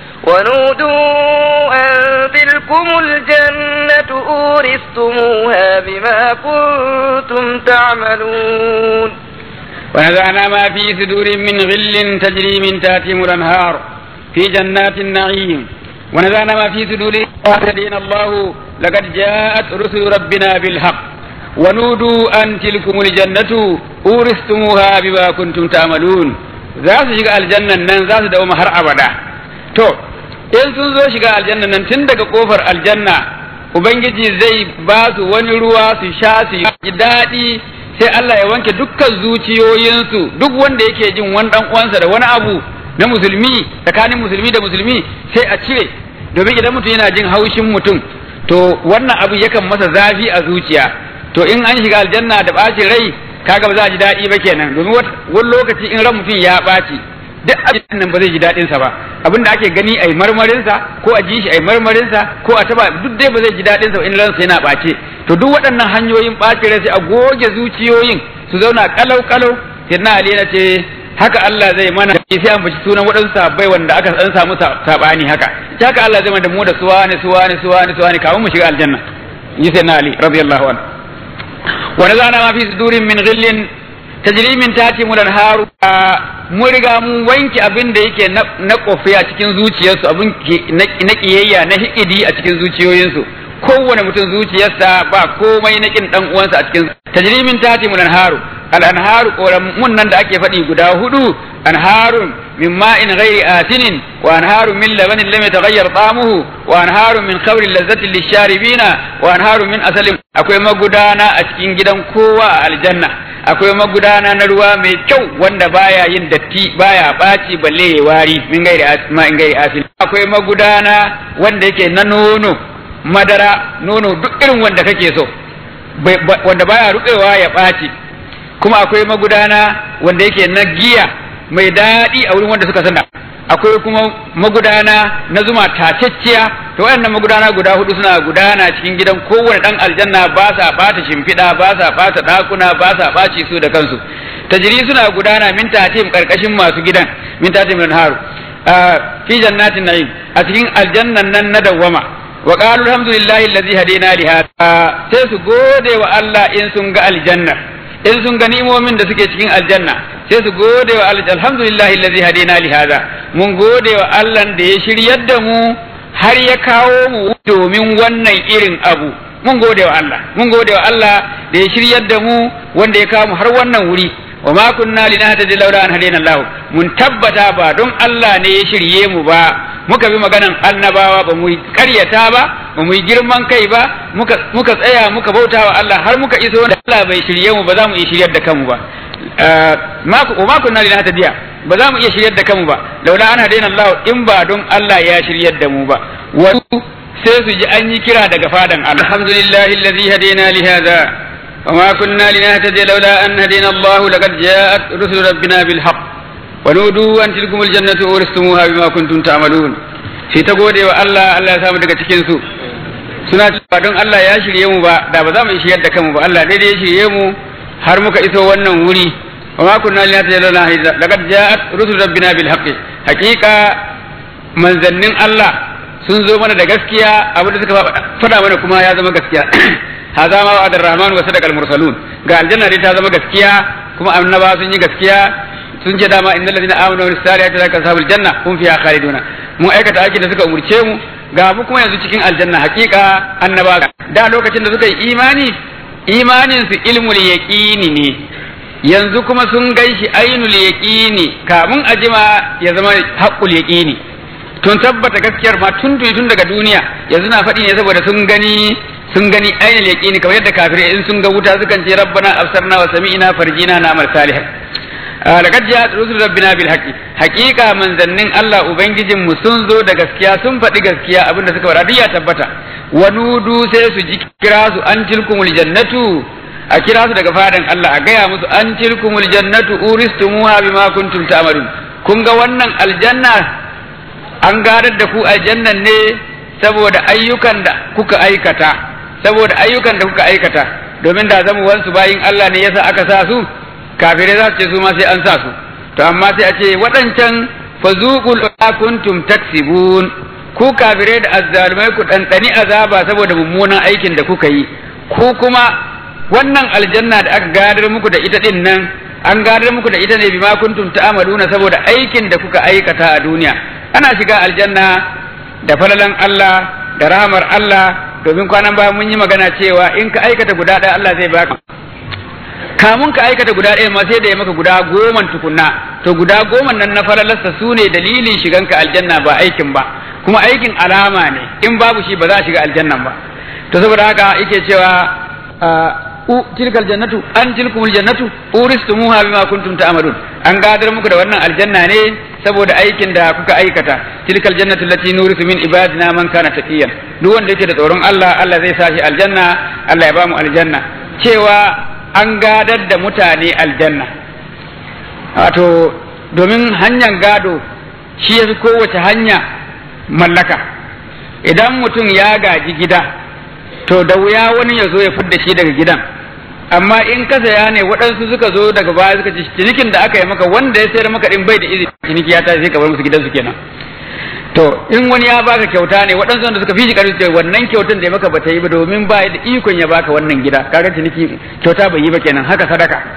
S1: ونودوا أن تلكم الجنة أورثتموها بما كنتم تعملون
S2: ونزعنا ما في صدور من غل تجري من تحتهم الانهار في جنات النعيم ونزعنا ما في صدورهم وهدينا الله لقد جاءت رسل ربنا بالحق ونودوا أن تلكم الجنة أورثتموها بما كنتم تعملون za su shiga aljannan nan za su dawo har abada to in sun zo shiga aljannan nan tun daga kofar aljanna ubangiji zai ba su wani ruwa su sha su yi daɗi sai Allah ya wanke dukkan zuciyoyinsu duk wanda yake jin wani dan uwansa da wani abu na musulmi tsakanin musulmi da musulmi sai a cire domin idan mutum yana jin haushin mutum to wannan abu yakan masa zafi a zuciya to in an shiga aljanna da ɓacin rai kaga ba za a ji daɗi ba kenan domin wani lokaci in ran mutum ya ɓaci duk abin nan ba zai ji daɗin sa ba abin da ake gani ai marmarin sa ko a ji shi ai marmarin sa ko a taba duk dai ba zai ji daɗin sa in ransa yana ɓace to duk waɗannan hanyoyin ɓaci rai sai a goge zuciyoyin su zauna kalau kalau sai na ali na ce haka Allah zai mana sai an baci sunan waɗansu sabbai wanda aka san samu sabani haka haka Allah zai mana da mu da suwa ne suwa ne suwa ne suwa ne kafin mu shiga aljanna yi sai na ali radiyallahu anhu wa nazana ma fi sudurin min ghillin tajri min tati mulan haru mun riga mun wanke abin da yake na kofi a cikin zuciyarsu abin na kiyayya na hikidi a cikin zuciyoyinsu kowane mutum zuciyarsa ba komai na kin dan uwansa a cikin tajri min tati mulan haru al anharu mun nan da ake faɗi guda hudu anharun min ma'in ghairi asinin wa anharun min labanin lam yataghayyar ta'amuhu wa anharun min khamrin lazzatin lisharibina wa anharun min asalin akwai magudana a cikin gidan kowa a aljanna akwai magudana na ruwa mai kyau wanda baya yin datti baya ɓaci balle ya wari min gairi ma in gairi asin akwai magudana wanda yake na nono madara nono duk irin wanda kake so wanda baya rubewa ya ɓaci kuma akwai magudana wanda yake na giya mai daɗi a wurin wanda suka sana akwai kuma magudana na zuma tacecciya to wayannan magudana guda hudu suna gudana cikin gidan kowane dan aljanna ba sa bata shimfiɗa ba sa bata ɗakuna ba sa ɓaci su da kansu tajiri suna gudana min tatim karkashin masu gidan min tatim min haru fi jannatin na'im a cikin aljannan nan na dawwama wa qalu alhamdulillahi allazi hadina li hada sai su gode wa Allah in sun ga aljanna in sun ga ni'imomin da suke cikin aljanna sai su gode wa Allah alhamdulillahi allazi hadina li hada mun gode wa Allah da ya shiryar da mu har ya kawo mu domin wannan irin abu mun gode wa Allah mun gode wa Allah da ya shiryar da mu wanda ya kawo mu har wannan wuri wa ma kunna linahtadi laula an hadina Allah mun tabbata ba don Allah ne ya shirye mu ba muka bi maganan annabawa ba mu karyata ba ba mu yi girman kai ba muka muka tsaya muka bauta wa Allah har muka iso da Allah bai shirye mu ba za mu iya shiryar da kanmu ba ma wa ma kunna linahtadiya ba za mu iya shiryar da kanmu ba laula an hadina Allah in ba don Allah ya shiryar da mu ba wa sai su ji an yi kira daga fadan Allah alhamdulillahi alladhi hadina li hadha وما كنا لنهتدي لولا أن هدينا الله لقد جاءت رسل ربنا بالحق ونودوا أن تلكم الجنة أورثتموها بما كنتم تعملون في تقول الله الله سامو daga cikin su suna cewa don Allah ya shirye mu ba da ba za mu shiryar da kanmu ba Allah dai ya shirye mu har muka iso wannan wuri wa ma kunna linahtadiya lawla laqad ja'at rusul rabbina bil haqqi haqiqa manzannin Allah sun zo mana da gaskiya abin da suka faɗa mana kuma ya zama gaskiya هذا ما وعد الرحمن وصدق المرسلون قال الجنة دي تازم gaskiya kuma annaba sun yi gaskiya sun ce dama innal ladina amanu wa salihati la kasabul janna hum fiha khaliduna mu aikata aiki da suka umurce mu ga mu kuma yanzu cikin aljanna hakika annaba da lokacin da suka yi imani imanin su ilmul yaqini ne yanzu kuma sun ganshi ainul yaqini kamun ajima ya zama haqqul yaqini tun tabbata gaskiyar ma tun tun daga duniya yanzu na faɗi ne saboda sun gani sun gani ainihin yaqini kamar yadda kafirai in sun ga wuta sukan ce rabbana absarna wa sami'na farjina na amal salih laqad ja'at rusul rabbina bil haqqi haqiqa manzannin Allah ubangijin mu sun zo da gaskiya sun faɗi gaskiya abinda suka faɗa duk ya tabbata wa nudu sai su ji kira su an tilkumul jannatu a kira su daga fadan Allah a gaya musu an tilkumul jannatu uristumuha bima kuntum ta'malun kun ga wannan aljanna an gadar da ku aljannan ne saboda ayyukan da kuka aikata saboda ayyukan da kuka aikata domin da zama wansu bayin Allah ne yasa aka sa su kafirai za su ce su ma sai an sa su to amma sai a ce waɗancan fazuqul kuntum taksibun ku kafirai da azzalumai ku ɗanɗani azaba saboda mummunan aikin da kuka yi ku kuma wannan aljanna da aka gadar muku da ita din nan an gadar muku da ita ne bima kuntum ta'maluna saboda aikin da kuka aikata a duniya ana shiga aljanna da falalan Allah da rahamar Allah domin kwanan baya mun yi magana cewa in ka aikata guda ɗaya Allah zai baka kamun ka aikata guda ɗaya ma sai da ya maka guda goma tukunna to guda goma nan na falalarsa su ne dalilin shiganka aljanna ba aikin ba kuma aikin alama ne in babu shi ba za a shiga aljannan ba to saboda haka yake cewa u tilkal jannatu an tilkumul jannatu uristumuha bima kuntum ta'malun an gadar muku da wannan aljanna ne saboda aikin da kuka aikata tilkal jannatu allati nurisu min ibadina man kana taqiyan duk wanda yake da tsoron Allah Allah zai sa shi aljanna Allah ya ba mu aljanna cewa an gadar da mutane aljanna wato domin hanyar gado shi yafi kowace hanya mallaka idan mutum ya gaji gida to da wuya wani ya zo ya fidda shi daga gidan amma in ka saya ne waɗansu suka zo daga baya suka ci cinikin da aka yi maka wanda ya sayar maka din bai da izini ciniki ya tashi sai ka bar musu gidansu kenan to in wani ya baka kyauta ne waɗansu wanda suka fi shi ƙarfi wannan kyautan da ya maka bata yi ba domin ba da ikon ya baka wannan gida kaga ciniki kyauta bai yi ba kenan haka sadaka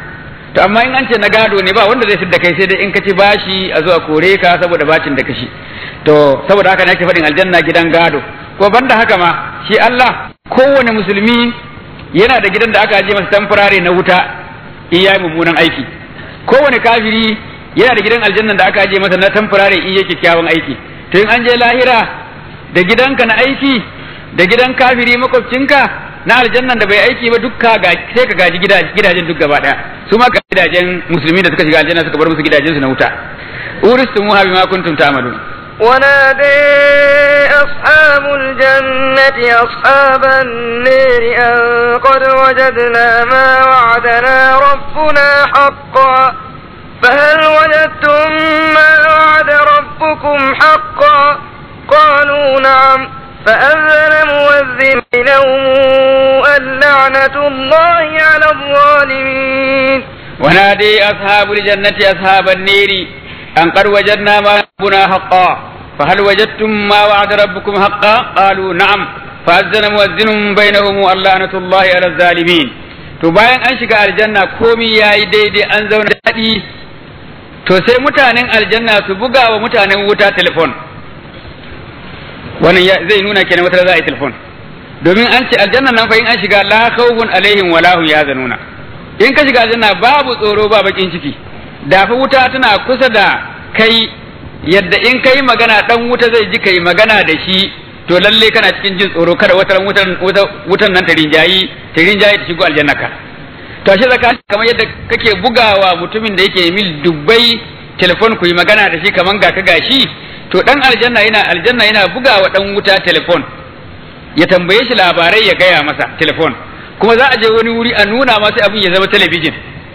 S2: to amma in an ce na gado ne ba wanda zai fidda kai sai dai in ka ci bashi a zo a kore ka saboda bacin da kashi to saboda haka ne ake faɗin aljanna gidan gado ko banda haka ma shi Allah kowane musulmi yana da gidan da aka aje masa tamfurare na wuta in yayi mummunan aiki kowane kafiri yana da gidan aljanna da aka aje masa na tamfurare in yake kyakkyawan aiki to in an je lahira da gidanka na aiki da gidan kafiri makwabcinka na aljannan da bai aiki ba dukka ga sai ka gaji gidajen duk gaba daya su ma ga gidajen musulmi da suka shiga aljanna suka bar musu gidajen su na wuta uristumuha bima kuntum ta'malun
S1: ونادي أصحاب الجنة أصحاب النير أن قد وجدنا ما وعدنا ربنا حقا فهل وجدتم ما وعد ربكم حقا قالوا نعم فأذن مؤذن بينهم اللعنة الله على الظالمين
S2: ونادي أصحاب الجنة أصحاب النير أن قد وجدنا ما ربنا حقا فهل وجدتم ما وعد ربكم حقا قالوا نعم فأذن مؤذن بينهم اللعنة الله على الظالمين to bayan an shiga aljanna komi yayi daidai an zauna daɗi to sai mutanen aljanna su buga wa mutanen wuta telefon wannan zai nuna kenan wata za a yi telefon domin an ce aljanna nan fa in an shiga la khawfun alaihim wala hum yazanuna in ka shiga aljanna babu tsoro ba bakin ciki da fa wuta tana kusa da kai yadda in kai magana dan wuta zai ji kai magana da shi to lalle kana cikin jin tsoro kada wata wutan wutan nan ta rinjayi ta rinjayi ta shigo aljanna ka to shi zaka kamar yadda kake bugawa mutumin da yake mil dubbai telefon ku yi magana da shi kaman ga ka gashi to dan aljanna yana aljanna yana bugawa dan wuta telefon ya tambaye shi labarai ya gaya masa telefon kuma za a je wani wuri a nuna masa abin ya zama talabijin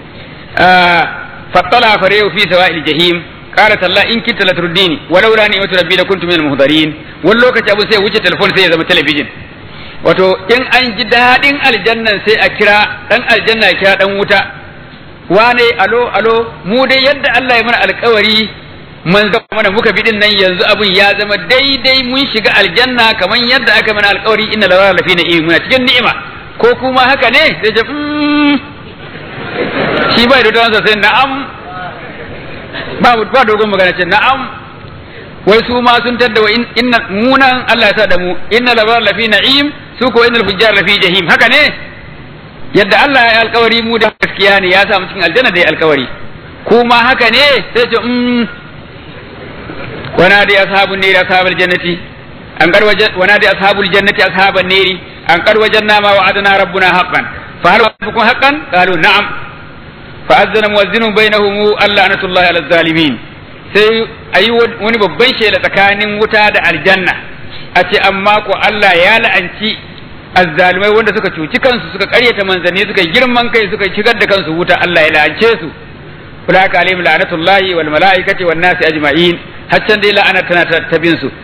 S2: fattala farehu fi sawa'il jahim qala talla in kunta la turdini walau la ni'matu rabbi la kuntu minal muhdarin wani lokaci abu sai wuce telefon sai ya zama talabijin wato in an ji dadin aljannan sai a kira dan aljanna ya kira dan wuta wane alo alo mu dai yadda Allah ya mana alkawari man zama mana muka bidin nan yanzu abin ya zama daidai mun shiga aljanna kamar yadda aka mana alkawari inna la lafi na muna cikin ni'ima ko kuma haka ne sai ce shi bai da tawansa sai na'am ba ba dogon magana ce na'am wai su ma sun tadda wa inna munan Allah ya sa da mu inna la lafi na'im su ko innal fujjar lafi jahim haka ne yadda Allah ya alkawari mu da gaskiya ne ya sa mu cikin aljanna da ya alkawari kuma haka ne sai ce ونادي أصحاب النير أصحاب الجنة أن قد وجد ونادي أصحاب الجنة أصحاب النير أن قد وجدنا ما وعدنا ربنا حقا فهل وعدكم حقا؟ قالوا نعم فأذن مؤذن بينهم اللعنة الله على الظالمين sai a yi wani babban shela tsakanin wuta da aljanna a ce amma ko Allah ya la'anci azzalumai wanda suka cuci kansu suka karyata manzanni suka girman kai suka shigar da kansu wuta Allah ya la'ance su ulaka alaihim la'natullahi wal malaikati wan nasi ajma'in haccan dai la'ana tana ta bin su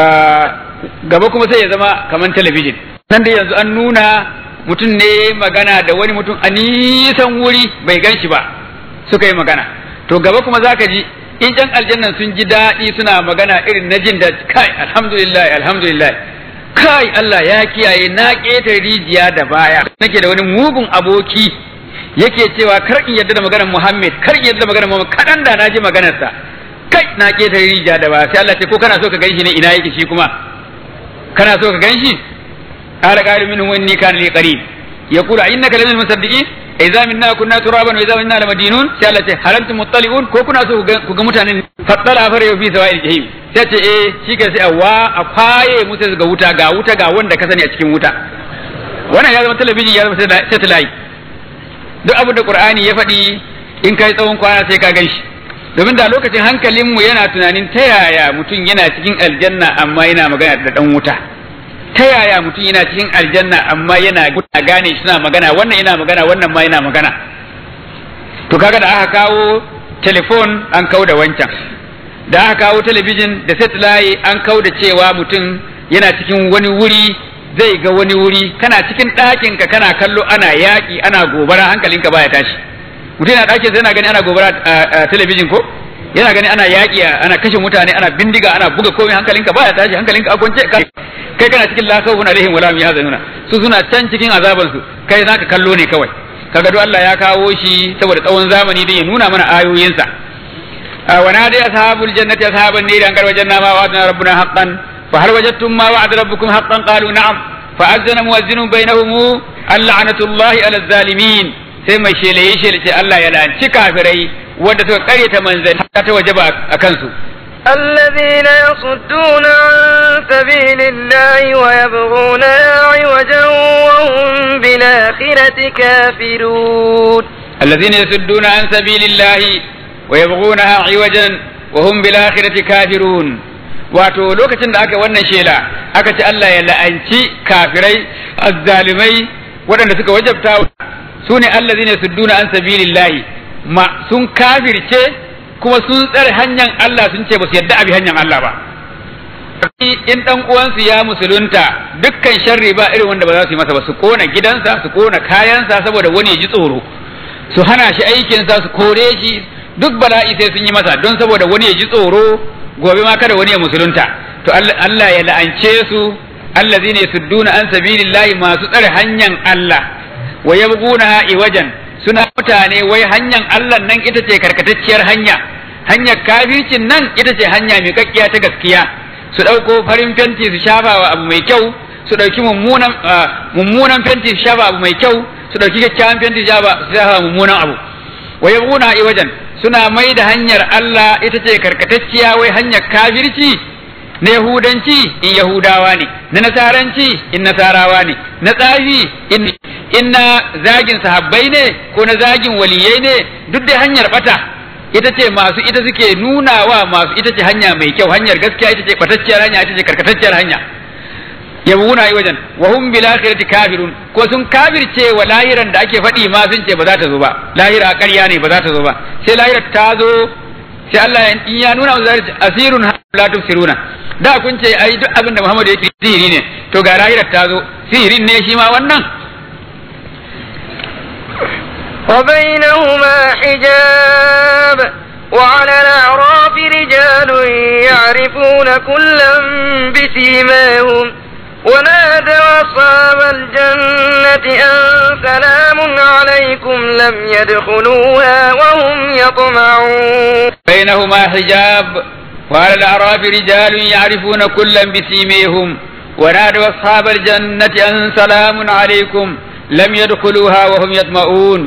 S2: gaba kuma sai ya zama kamar talabijin nan dai yanzu an nuna mutum ne magana da wani mutum a nisan wuri bai gan shi ba suka yi magana to gaba kuma zaka ji in jan aljannan sun ji daɗi suna magana irin na jin da kai alhamdulillah alhamdulillah kai Allah ya kiyaye na ƙetare rijiya da baya nake da wani mugun aboki yake cewa kar in yarda da maganar Muhammad kar in yarda da maganar Muhammad kadan da na ji maganarsa kai na ketare rija da ba sai Allah ce ko kana so ka ganshi ne ina yake shi kuma kana so ka ganshi qala qalu minhum inni kana li qarin yaqulu innaka lamin musaddiqin idza minna kunna turaban wa idza minna lamadinun sai Allah ce hal antum muttali'un ko kuna so ku ga mutanen fattala fara fi sawa'il jahim sai ce eh shi ke sai wa a kwaye musu ga wuta ga wuta ga wanda ka sani a cikin wuta wannan ya zama talabijin ya zama satellite duk abin da qur'ani ya faɗi in kai tsawon kwana sai ka ganshi domin da lokacin hankalinmu yana tunanin ta yaya mutum yana cikin aljanna amma yana magana da dan wuta ta yaya mutum yana cikin aljanna amma yana gane suna magana wannan yana magana wannan ma yana magana to kaga da aka kawo telefon an kau da wancan da aka kawo talabijin da satellite an kau da cewa mutum yana cikin wani wuri zai ga wani wuri kana cikin ɗakin ka kana kallo ana yaƙi ana gobara hankalinka baya tashi mutum yana ɗakin sai yana gani ana gobara a talabijin ko yana gani ana yaƙi ana kashe mutane ana bindiga ana buga komai hankalinka baya tashi hankalinka a kwance kai kana cikin la khawfun alaihim wala hum yahzanuna su suna can cikin azaban su kai zaka kallo ne kawai kaga duk Allah ya kawo shi saboda tsawon zamani don ya nuna mana ayoyinsa wa nadi ashabul jannati ashaban nari an garwajanna ma wa'adna rabbuna haqqan fa hal wajadtum ma wa'ada rabbukum haqqan qalu na'am fa azana muwazzinun bainahum al'anatullahi ala zalimin sai mai shele ya shele ce Allah ya lanci kafirai wanda suka karyata manzanni ta wajaba a kansu
S1: الذين يصدون عن سبيل الله ويبغونها عوجا وهم بالآخرة كافرون
S2: الذين يصدون عن سبيل الله ويبغونها عوجا وهم بالآخرة كافرون wato lokacin da aka wannan shela aka ce Allah ya la'anci kafirai azzalimai waɗanda suka wajabta su ne allazina sudduna an sabilillahi ma sun kafirce kuma sun tsare hanyar Allah sun ce ba su yadda abi hanyar Allah ba in dan uwansu ya musulunta dukkan sharri ba irin wanda ba za su yi masa ba su kona gidansa su kona kayansa saboda wani ya ji tsoro su hana shi aikinsa su kore shi duk bala'i sai sun yi masa don saboda wani ya ji tsoro gobe ma kada wani ya musulunta to Allah ya la'ance su allazina yasudduna an sabilillahi masu tsare hanyar Allah wa yabghuna iwajan suna mutane wai hanyar Allah nan ita ce karkatacciyar hanya hanyar kafircin nan ita ce hanya mai kakkiya ta gaskiya su ɗauko farin fenti su shafa wa abu mai kyau su ɗauki mummunan mummunan fenti su shafa abu mai kyau su ɗauki kyakkyawan fenti su shafa mummunan abu wa yabghuna iwajan suna mai da hanyar Allah ita ce karkatacciya wai hanyar kafirci na Yahudanci in Yahudawa ne, na Nasaranci in Nasarawa ne, na tsafi in, in na zagin sahabbai ne ko na zagin waliyai ne duk da hanyar bata ita ce masu ita suke nunawa masu ita ce hanya mai kyau hanyar gaskiya ita ce batacciyar hanya ita ce karkatacciyar hanya yabuna yi wajen wa hum bil akhirati kafirun ko sun kafirce wa lahiran da ake faɗi ma sun ce ba za ta zo ba lahira ƙarya ne ba za ta zo ba sai lahirar ta zo sai Allah in ya nuna musu asirun la tufsiruna da kun ce ai duk abin da Muhammad yake sihiri ne to ga lahirar ta zo sihirin ne shi ma wannan
S1: وبينهما حجاب وعلى الأعراف رجال يعرفون كلا بسيماهم ونادوا أصحاب الجنة أن سلام عليكم لم يدخلوها وهم يطمعون
S2: بينهما حجاب وعلى الأعراف رجال يعرفون كلا بسيميهم ونادوا أصحاب الجنة أن سلام عليكم لم يدخلوها وهم يطمعون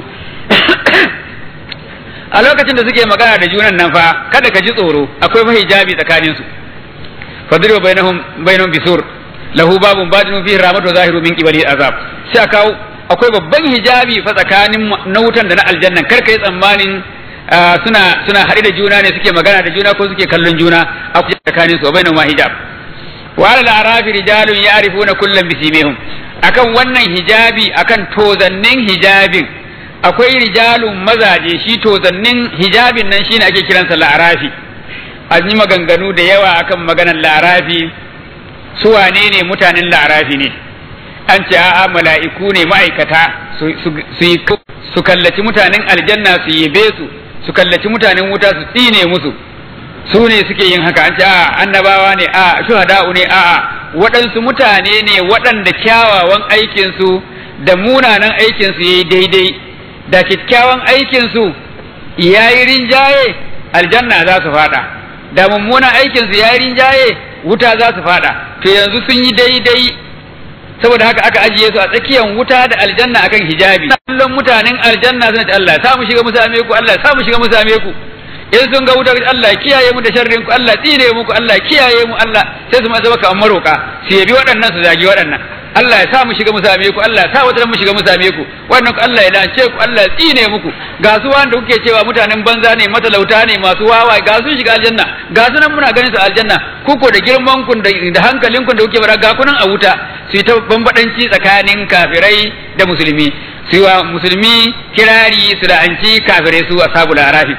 S2: a lokacin da suke magana da junan nan fa kada ka ji tsoro akwai mahijabi tsakaninsu fadribu bainahum bainahum bisur lahu babun batinu fihi rahmatu zahiru min qibali azab sai aka akwai babban hijabi fa tsakanin na wutan da na aljanna kar kai tsammanin suna suna haɗe da juna ne suke magana da juna ko suke kallon juna akwai tsakanin su bainahum hijab wa ala arafi rijalun ya'rifuna kullam bisimihim akan wannan hijabi akan tozannin hijabin akwai rijalun mazaje shi tozannin hijabin nan shine ake kiransa la'arafi an yi maganganu da yawa akan maganar la'arafi su wane ne mutanen la'arafi ne an ce a'a mala'iku ne ma'aikata su kallaci mutanen aljanna su yabe su su kallaci mutanen wuta su tsine musu su ne suke yin haka an ce a'a annabawa ne a'a shuhada'u ne a'a waɗansu mutane ne waɗanda kyawawan aikinsu da munanan aikinsu ya yi daidai da kyakkyawan aikinsu ya yi rinjaye aljanna za su fada da mummunan aikinsu ya yi rinjaye wuta za su fada to yanzu sun yi daidai saboda haka aka ajiye su a tsakiyar wuta da aljanna akan hijabi kullum mutanen aljanna suna ce Allah sa mu shiga mu same ku Allah sa mu shiga mu same ku in sun ga wuta Allah kiyaye mu da sharrin ku Allah tsine muku Allah kiyaye mu Allah sai su ma zama kamar maroka su yabi waɗannan su zagi waɗannan Allah ya sa mu shiga mu same ku Allah ya sa wata mu shiga mu same ku wannan ku Allah ya lance ku Allah ya tsine muku ga su wanda kuke cewa mutanen banza ne matalauta ne masu wawa ga su shiga aljanna ga su nan muna ganin su aljanna ku ko da girman ku da hankalin ku da kuke bara ga kunan a wuta su yi ta bambadanci tsakanin kafirai da musulmi su wa musulmi kirari su da anci kafirai su ashabul arafi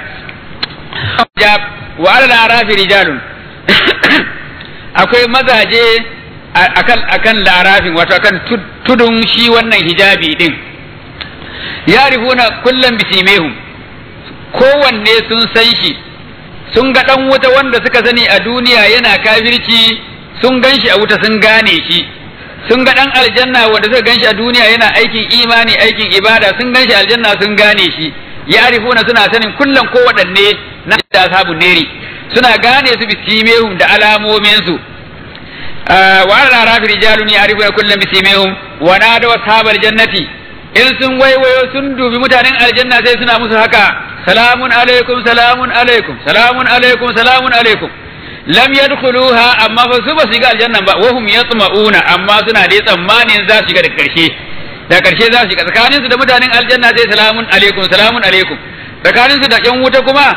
S2: wa ala arafi rijalun akwai mazaje akan akan larafin wato akan tudun shi wannan hijabi din yarifuna kullum bisimehum kowanne sun san shi sun ga dan wuta wanda suka sani a duniya yana kafirci sun gan shi a wuta sun gane shi sun ga dan aljanna wanda suka ganshi a duniya yana aikin imani aikin ibada sun ganshi aljanna sun gane shi ya'rifuna suna sanin kullum ko waɗanne na da ashabun neri suna gane su bisimehum da alamomin su wa ala rafi rijalun ya'rifuna kullum bisimehum wa nadu ashabal jannati in sun waiwayo sun dubi mutanen aljanna sai suna musu haka salamun alaikum salamun alaikum salamun alaikum salamun alaikum lam yadkhuluha amma fa su ba su shiga aljanna ba wa hum yatma'una amma suna da tsammanin za su shiga da karshe da karshe za su shiga tsakanin su da mutanen aljanna sai salamun alaikum salamun alaikum tsakanin su da yan wuta kuma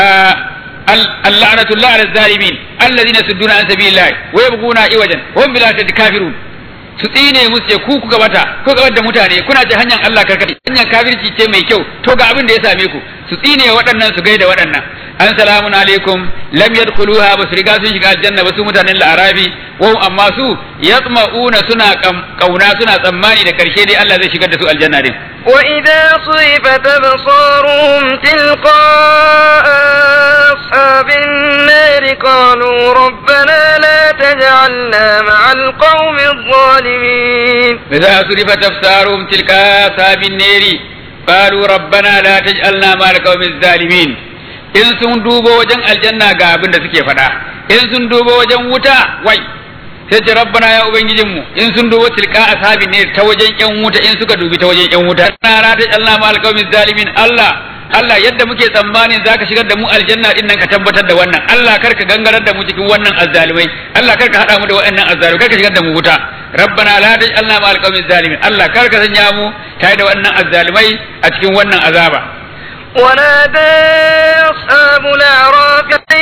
S2: اللعنة على الظالمين الذين يصدون عن سبيل الله ويبغون عوجا وهم بالآخرة كافرون su tsine musu ce ku kuka bata ko gabar da mutane kuna ce hanyar Allah karkati hanyar kafirci ce mai kyau to ga abin da ya same ku su tsine waɗannan su gaida waɗannan an salamun alaikum lam yadkhuluha ba su riga sun shiga aljanna ba su mutanen la'arabi wa amma su yatma'una suna kauna suna tsammani da karshe dai Allah zai shigar da su aljanna din
S1: وإذا صرفت أبصارهم تلقاء أصحاب النار قالوا ربنا لا تجعلنا مع القوم الظالمين
S2: إذا صرفت أبصارهم تلقاء أصحاب النار قالوا ربنا لا تجعلنا مع القوم الظالمين in sun dubo wajen aljanna ga abin da suke faɗa in sun dubo wajen wuta wai sai ce rabbana ya ubangijin mu in sun dubo tilka ashabi ne ta wajen yan wuta in suka dubi ta wajen yan wuta na rata Allah ma alqawmi zalimin Allah Allah yadda muke tsammanin zaka shigar da mu aljanna din nan ka tabbatar da wannan Allah kar ka gangarar da mu cikin wannan azzalimai Allah kar ka hada mu da waɗannan azzalimai kar ka shigar da mu wuta rabbana la taj'alna ma alqawmi zalimin Allah kar ka sanya mu tare da waɗannan azzalimai a cikin wannan azaba
S1: ونادى أصحاب الأعراف أن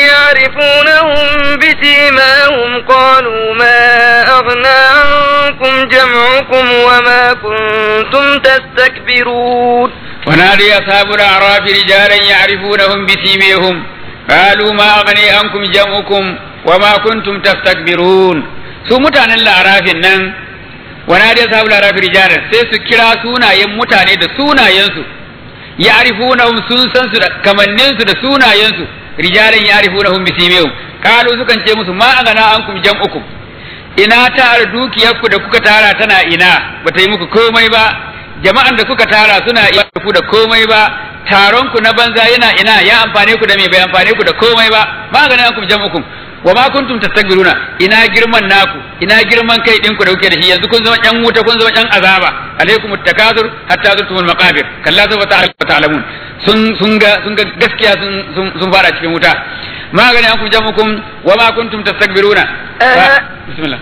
S1: يعرفونهم بسيماهم قالوا ما أغنى عنكم جمعكم وما كنتم تستكبرون
S2: ونادي أصحاب الأعراف رجالا يعرفونهم بسيميهم قالوا ما أغني عنكم جمعكم وما كنتم تستكبرون su mutanen la'arafin nan wana da sabu la'arafi rijalan sai su kira sunayen mutane da sunayensu ya'rifunahum sun san su da kamannin su da sunayensu rijalan ya'rifunahum bisimihim qalu sukan ce musu ma agana ankum jam'ukum ina tara dukiyarku da kuka tara tana ina bata yi muku komai ba jama'an da kuka tara suna iya ku da komai ba taron ku na banza yana ina ya amfane ku da me bai amfane ku da komai ba ma agana ankum jam'ukum wa ma kuntum tastakbiruna ina girman naku ina girman kai ɗinku da kuke da shi yanzu kun zama ƴan wuta kun zama ƴan azaba alaikum takasur hatta zurtumul maqabir kalla sawfa ta'lamun sun sun ga sun ga gaskiya sun sun fara cikin wuta ma gani an kun jamukum wa ma kuntum tastakbiruna bismillah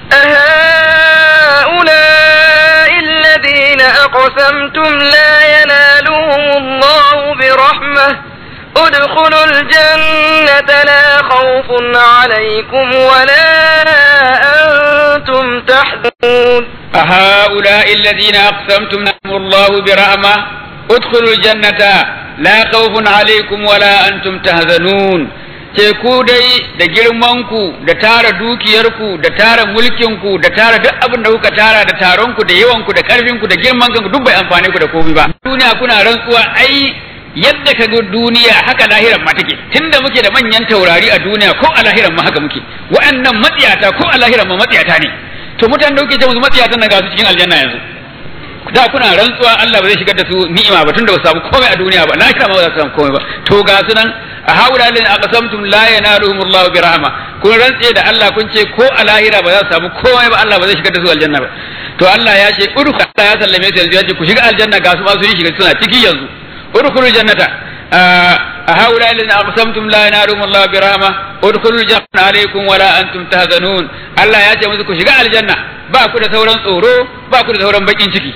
S1: أهؤلاء الذين أقسمتم لا ينالهم الله برحمة ادخلوا الجنة لا خوف عليكم ولا أنتم تحزنون
S2: أهؤلاء الذين أقسمتم لهم الله برحمة ادخلوا الجنة لا خوف عليكم ولا أنتم تهزنون ce ku dai da girmanku da tara dukiyarku da tara mulkinku da tara duk abin da kuka tara da taronku da yawanku da karfinku da girman kanku duk bai amfane ku da komai ba duniya kuna rantsuwa ai yadda ka ga duniya haka lahiran ma take tunda muke da manyan taurari a duniya ko a lahiran ma haka muke wa'annan matsiyata ko a lahiran ma matsiyata ne to mutanen da kuke ce musu matsiyatan nan ga su cikin aljanna yanzu da kuna rantsuwa Allah ba zai shigar da su ni'ima ba tunda ba su samu komai a duniya ba lahira ma ba za su samu komai ba to ga su nan a haula lin aqsamtum la yanaluhum Allah bi rahma kun rantse da Allah kun ce ko a lahira ba za su samu komai ba Allah ba zai shigar da su aljanna ba to Allah ya ce udkhul Allah ya sallame su yanzu ya ce ku shiga aljanna ga su ma su shiga suna ciki yanzu udkhulul jannata هؤلاء الذين أقسمتم لا ينالهم الله برحمة ادخلوا الجنة عليكم ولا أنتم تهزنون الله يا جماعة ku shiga aljanna ba ku da sauran tsoro ba ku da sauran bakin ciki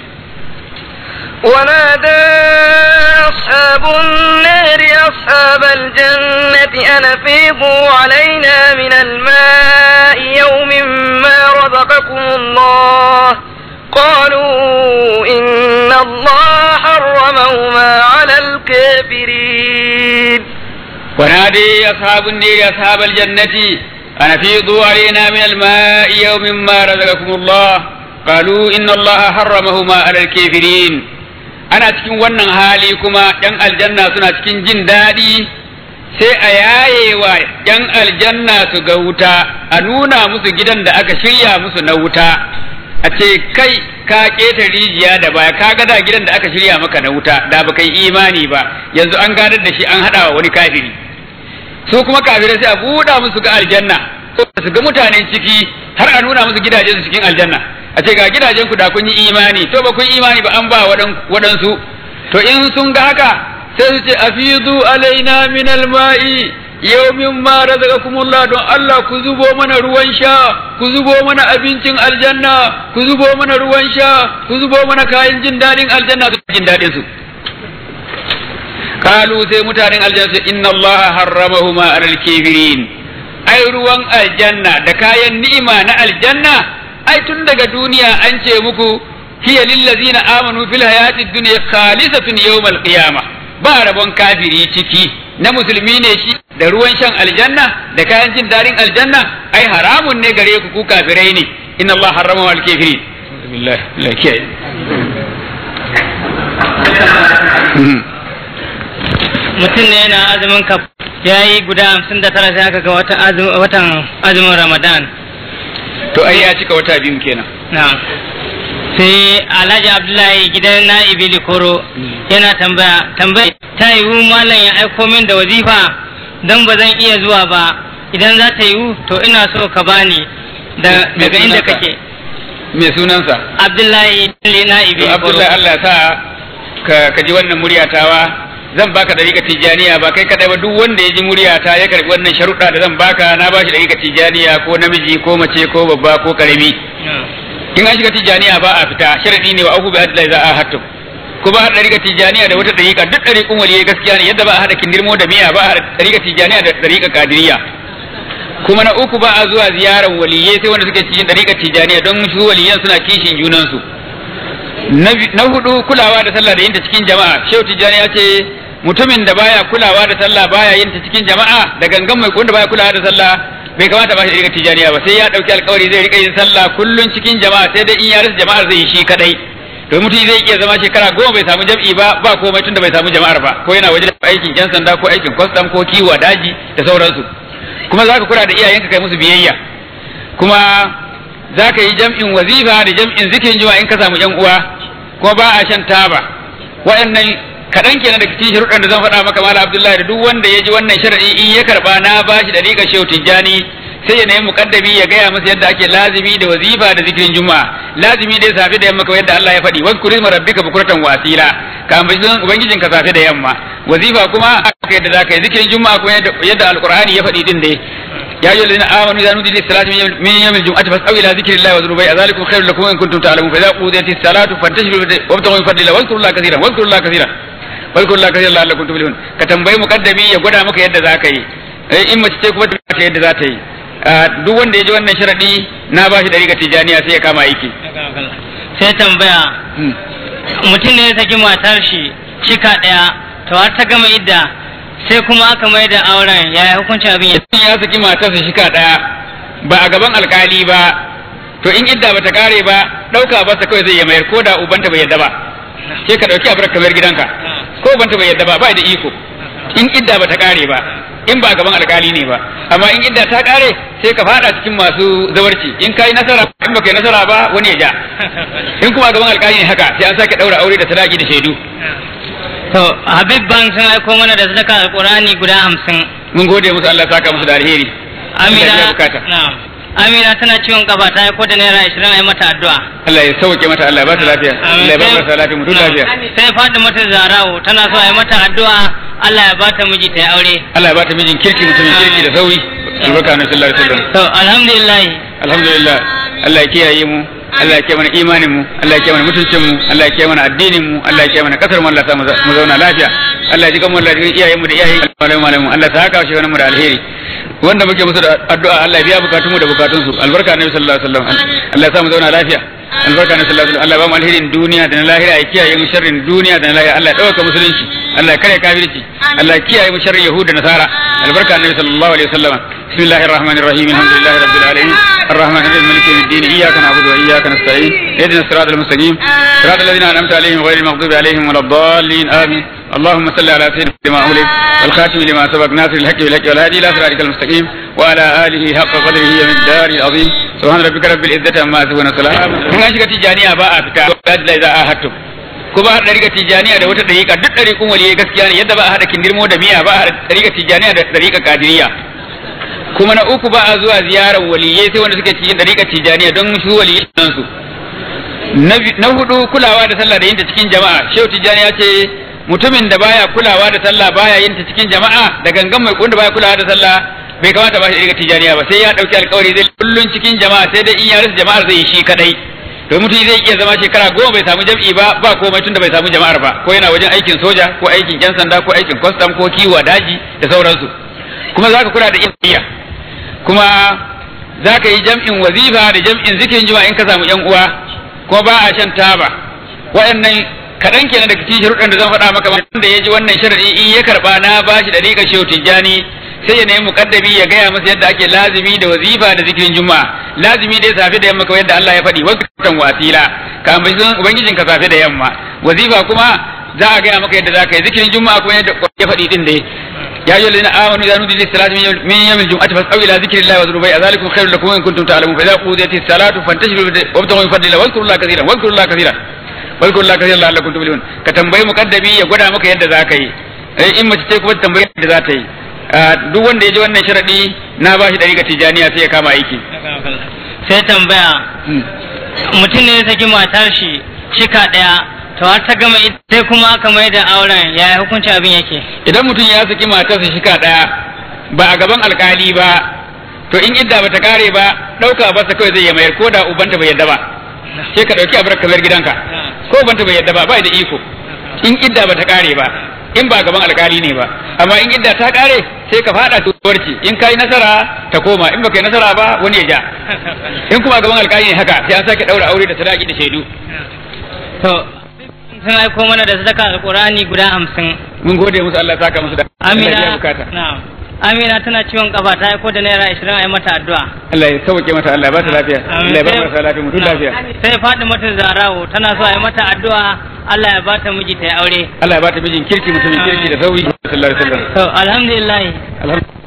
S1: ونادى أصحاب النار أصحاب الجنة أن أفيضوا علينا من الماء يوم ما رزقكم الله قالوا إن الله حرمهما على الكافرين
S2: ونادي أصحاب النار أصحاب الجنة أن أفيضوا علينا من الماء يوم ما رزقكم الله قالوا إن الله حرمهما على الكافرين ana cikin wannan hali kuma ‘yan aljanna suna cikin jin daɗi sai a yayewa yan aljanna su ga wuta a nuna musu gidan da aka shirya musu na wuta a ce kai ka keta rijiya da baya ka ga da gidan da aka shirya maka na wuta da baka yi imani ba yanzu an gadar da shi an hada wa wani kafiri su kuma kafirai sai a buɗa musu ga aljanna su ga mutanen ciki har a nuna musu gidajen su cikin aljanna a ce ga gidajen ku da kun yi imani to ba kun yi imani ba an ba waɗansu to in sun ga haka sai su ce afizu alaina min alma'i yawmin ma razaqakumullah don Allah ku zubo mana ruwan sha ku zubo mana abincin aljanna ku zubo mana ruwan sha ku zubo mana kayan jin dadin aljanna su jin dadin su kalu sai mutanen aljanna sai inna Allah harramahuma alal kafirin ai ruwan aljanna da kayan ni'ima na aljanna ai tun daga duniya an ce muku hiya lillazina amanu fil hayati dunya khalisatun yawmal qiyamah ba rabon kafiri ciki na musulmi ne shi da ruwan shan aljanna da kayan jin daɗin aljanna ai haramun ne gare ku ku kafirai ne inna Allah harrama wal kafirin billahi la kiyaye
S3: mutum ne yana azumin ka ya yi guda hamsin da tara sai aka ga watan azumin ramadan
S2: to ai ya cika wata biyu kenan
S3: na sai alhaji abdullahi gidan na ibili koro yana tambaya tambaya ta yiwu malam ya aiko min da wazifa don ba zan iya zuwa ba idan za ta yiwu to ina so ka bani daga inda kake
S2: me sunansa
S3: abdullahi na ibili koro
S2: abdullahi Allah sa ka ji wannan muryatawa zan baka dariƙa tijaniya ba kai kadai ba duk wanda ya ji muryata ya karbi wannan sharuɗa da zan baka na bashi dariƙa tijaniya ko namiji ko mace ko babba ko karami in an shiga tijaniya ba a fita sharadi ne wa aku bi adla za a hattu ko ba a dariƙa tijaniya da wata dariƙa duk dariƙun waliyai gaskiya ne yadda ba a hada kindirmo da miya ba a hada dariƙa tijaniya da dariƙa kadiriya kuma na uku ba a zuwa ziyarar waliyai sai wanda suke cikin dariƙa tijaniya don su waliyan suna kishin junansu na hudu kulawa da sallah da yinta cikin jama'a shehu tijani ya ce mutumin da baya kulawa da sallah baya yinta cikin jama'a da gangan mai wanda baya kulawa da sallah bai kamata ba shi da tijaniya ba sai ya dauki alkawari zai rika yin sallah kullun cikin jama'a sai dai in ya rasa jama'ar zai yi shi kadai to mutum zai iya zama shekara goma bai samu jam'i ba ba komai tunda bai samu jama'ar ba ko yana waje aikin yan sanda ko aikin kwastam ko kiwo daji da sauransu kuma zaka kula da iyayenka kai musu biyayya kuma za ka yi jam'in wazifa da jam'in zikirin juma'a in ka samu yan uwa kuma ba a shan taba waɗannan kaɗan kenan da cikin sharuɗan da zan faɗa maka mala abdullahi da duk wanda ya ji wannan sharaɗi in ya karɓa na ba shi da riƙa shehu tijjani sai ya nemi muƙaddami ya gaya masa yadda ake lazimi da wazifa da zikirin juma'a lazimi dai safe da yamma kawai yadda Allah ya faɗi wasu kurisma rabbika bukuratan wasila ka ambaci sunan ubangijinka safe da yamma wazifa kuma aka yadda za ka yi zikirin juma'a kuma yadda alqur'ani ya faɗi din dai يا أيها الذين آمنوا إذا نودي للصلاة من يوم الجمعة فاسعوا إلى ذكر الله وذروا بيع ذلكم خير لكم إن كنتم تعلمون فإذا قضيت الصلاة فانتشروا وابتغوا من فضل الله واذكروا الله كثيرا واذكروا الله كثيرا واذكروا الله كثيرا لعلكم تفلحون كتنبي مقدمي ya gwada maka yadda za ka yi in mace ce kuma ta yadda za ta yi duk wanda ya ji wannan sharadi na ba shi dariƙa tijaniya sai ya kama aiki
S3: sai tambaya mutum ne ya saki matar shi shika ɗaya to har ta gama idda sai kuma aka mai da auren ya yi hukuncin abin
S2: ya ya saki matarsa shika daya ba a gaban alkali ba to in idda bata kare ba dauka ba sa kawai zai yi mayar ko da ubanta bai yadda ba sai ka dauki abar kamar gidanka ko ubanta bai yadda ba ba da iko in idda bata kare ba in ba a gaban alkali ne ba amma in idda ta kare sai ka fada cikin masu zawarci in kai nasara in baka yi nasara ba wani ya ja in kuma a gaban alkali ne haka sai an sake daura aure da sadaki da shaidu
S3: To, Habib Bank sun aiko mana da sadaka alkurani guda hamsin.
S2: mun gode musu Allah saka musu da alheri Allah ya
S3: Amina,
S2: bukata
S3: na'am. Amina tana ciwon kafa ta aiko da naira ashirin a yi mata addu'a.
S2: Allah ya sauke mata Allah ya ba ta lafiya Allah ya ba ta lafiya mutum lafiya
S3: Sai faɗi mata zarawo tana so a yi mata addu'a Allah ya bata miji ta yi aure.
S2: Allah ya ba ta mijin kirki mutumin kirki da sauri albarka na sallallahu alaihi wasallam
S3: To, alhamdulillah.
S2: alhamdulillah Allah ya kiyaye mu Allah ya kiyaye mana imanin mu Allah ya kiyaye mana mutuncin mu Allah ya kiyaye mana addinin mu Allah ya kiyaye mana kasar mu Allah ya sa mu za- mu zauna lafiya Allah ya ji kanmu Allah ya ji iyayen mu da iyayen malamu malamu Allah ya saka shi wannan mu da alheri wanda muke musu da addu'a Allah ya biya bukatun mu da bukatun su albarka na sallallahu alaihi wasallam Allah ya sa mu zauna lafiya albarka na sallallahu alaihi wasallam Allah ya ba mu alherin duniya da na lahira ya kiyaye mu sharrin duniya da na lahira Allah ya dauka musulunci Allah ya kare kafirci Allah ya kiyaye mu sharrin yahud da nasara albarka na sallallahu alaihi wasallam bismillahir rahmanir rahim alhamdulillahi rabbil alamin الرحمن الرحيم مالك يوم الدين اياك نعبد واياك نستعين اهدنا الصراط المستقيم صراط الذين انعمت عليهم غير المغضوب عليهم ولا الضالين امين اللهم صل على سيدنا لما أولد والخاتم لما سبق ناصر الحق بالحق والهادي إلى صراطك المستقيم وعلى آله حق قدره ومقداره العظيم سبحان ربك رب العزة عما يصفون وسلام من أشكى تجانية باء فتا إذا آهدتم ko ba haɗa riga tijaniya da wata ɗariƙa duk ɗariƙun waliyai gaskiya ne yadda ba a haɗa kindirmo da miya ba a haɗa riga tijaniya da ɗariƙa kadiriya kuma na uku ba a zuwa ziyarar waliyai sai wanda suke cikin ɗariƙa tijaniya don su waliyai su na hudu kulawa da sallah da yin ta cikin jama'a shehu tijjani ya ce mutumin da baya kulawa da sallah baya yin ta cikin jama'a da gangan mai wanda baya kulawa da sallah bai kamata ba shi daga tijjaniya ba sai ya dauki alkawari zai kullun cikin jama'a sai dai in ya rasa jama'ar zai yi shi kadai to mutum zai iya zama shekara goma bai samu jam'i ba ba komai tunda bai samu jama'ar ba ko yana wajen aikin soja ko aikin yan sanda ko aikin kwastam ko kiwo daji da sauransu kuma zaka kula da iya kuma zaka yi jam'in wazifa da jam'in zikirin juma'a in ka samu yan uwa kuma ba a shan taba waɗannan kaɗan kenan daga cikin sharuɗan da zan faɗa maka wanda ya ji wannan sharaɗi in ya karɓa na ba shi da riƙa shehu tijjani sai ya nemi muƙaddami ya gaya masa yadda ake lazimi da wazifa da zikirin juma'a lazimi dai safe da yamma kawai yadda Allah ya faɗi wasu kan wasila ka ambaci sunan ubangijin ka safe da yamma wazifa kuma za a gaya maka yadda za ka yi zikirin juma'a kuma yadda ya faɗi din dai يا أيها الذين آمنوا إذا نودي للصلاة من يوم الجمعة فاسعوا إلى ذكر الله وذروا بيع ذلكم خير لكم إن كنتم تعلمون فإذا قضيت الصلاة فانتشروا وابتغوا من فضل الله واذكروا الله كثيرا واذكروا الله كثيرا واذكروا الله كثيرا لعلكم تفلحون كتنبيه مقدمي ya gwada maka yadda za ka yi in mace ce kuma tambayi yadda za ta yi duk wanda ya ji wannan sharadi na ba shi ɗari ga tijaniya sai ya kama aiki
S3: sai tambaya mutum ne ya saki matar shi shika ɗaya to har ta gama ita sai kuma aka mai da auren yaya hukuncin abin yake
S2: idan mutum ya saki matarsa shika ɗaya ba a gaban alkali ba to in idda bata kare ba ɗauka ba sa kawai zai ya mayar ko da ubanta bai yadda ba sai ka ɗauki abar ka bar gidanka ko ubanta bai yadda ba ba da iko in idda bata kare ba in ba gaban alkali ne ba amma in idda ta kare sai ka fada tuwarci in kai nasara ta koma in baka yi nasara ba wani ya ja in kuma gaban alkali ne haka sai an sake daura aure da sadaki da shaidu
S3: to sun aiko mana da sadaka alqur'ani guda hamsin
S2: mun gode musu Allah ya saka musu da Allah ya
S3: amina
S2: bukata
S3: na'am amina tana ciwon kafa ta aiko da naira 20 a yi mata addu'a
S2: Allah ya sauke mata Allah ya ba ta lafiya Allah ya ba mata lafiya mutum lafiya
S3: sai faɗi mata zarawo tana so a yi mata addu'a Allah ya ba ta miji ta yi aure
S2: Allah ya ba ta mijin kirki mutumin kirki da sauyi sallallahu alaihi wasallam
S3: to alhamdulillah
S2: alhamdulillah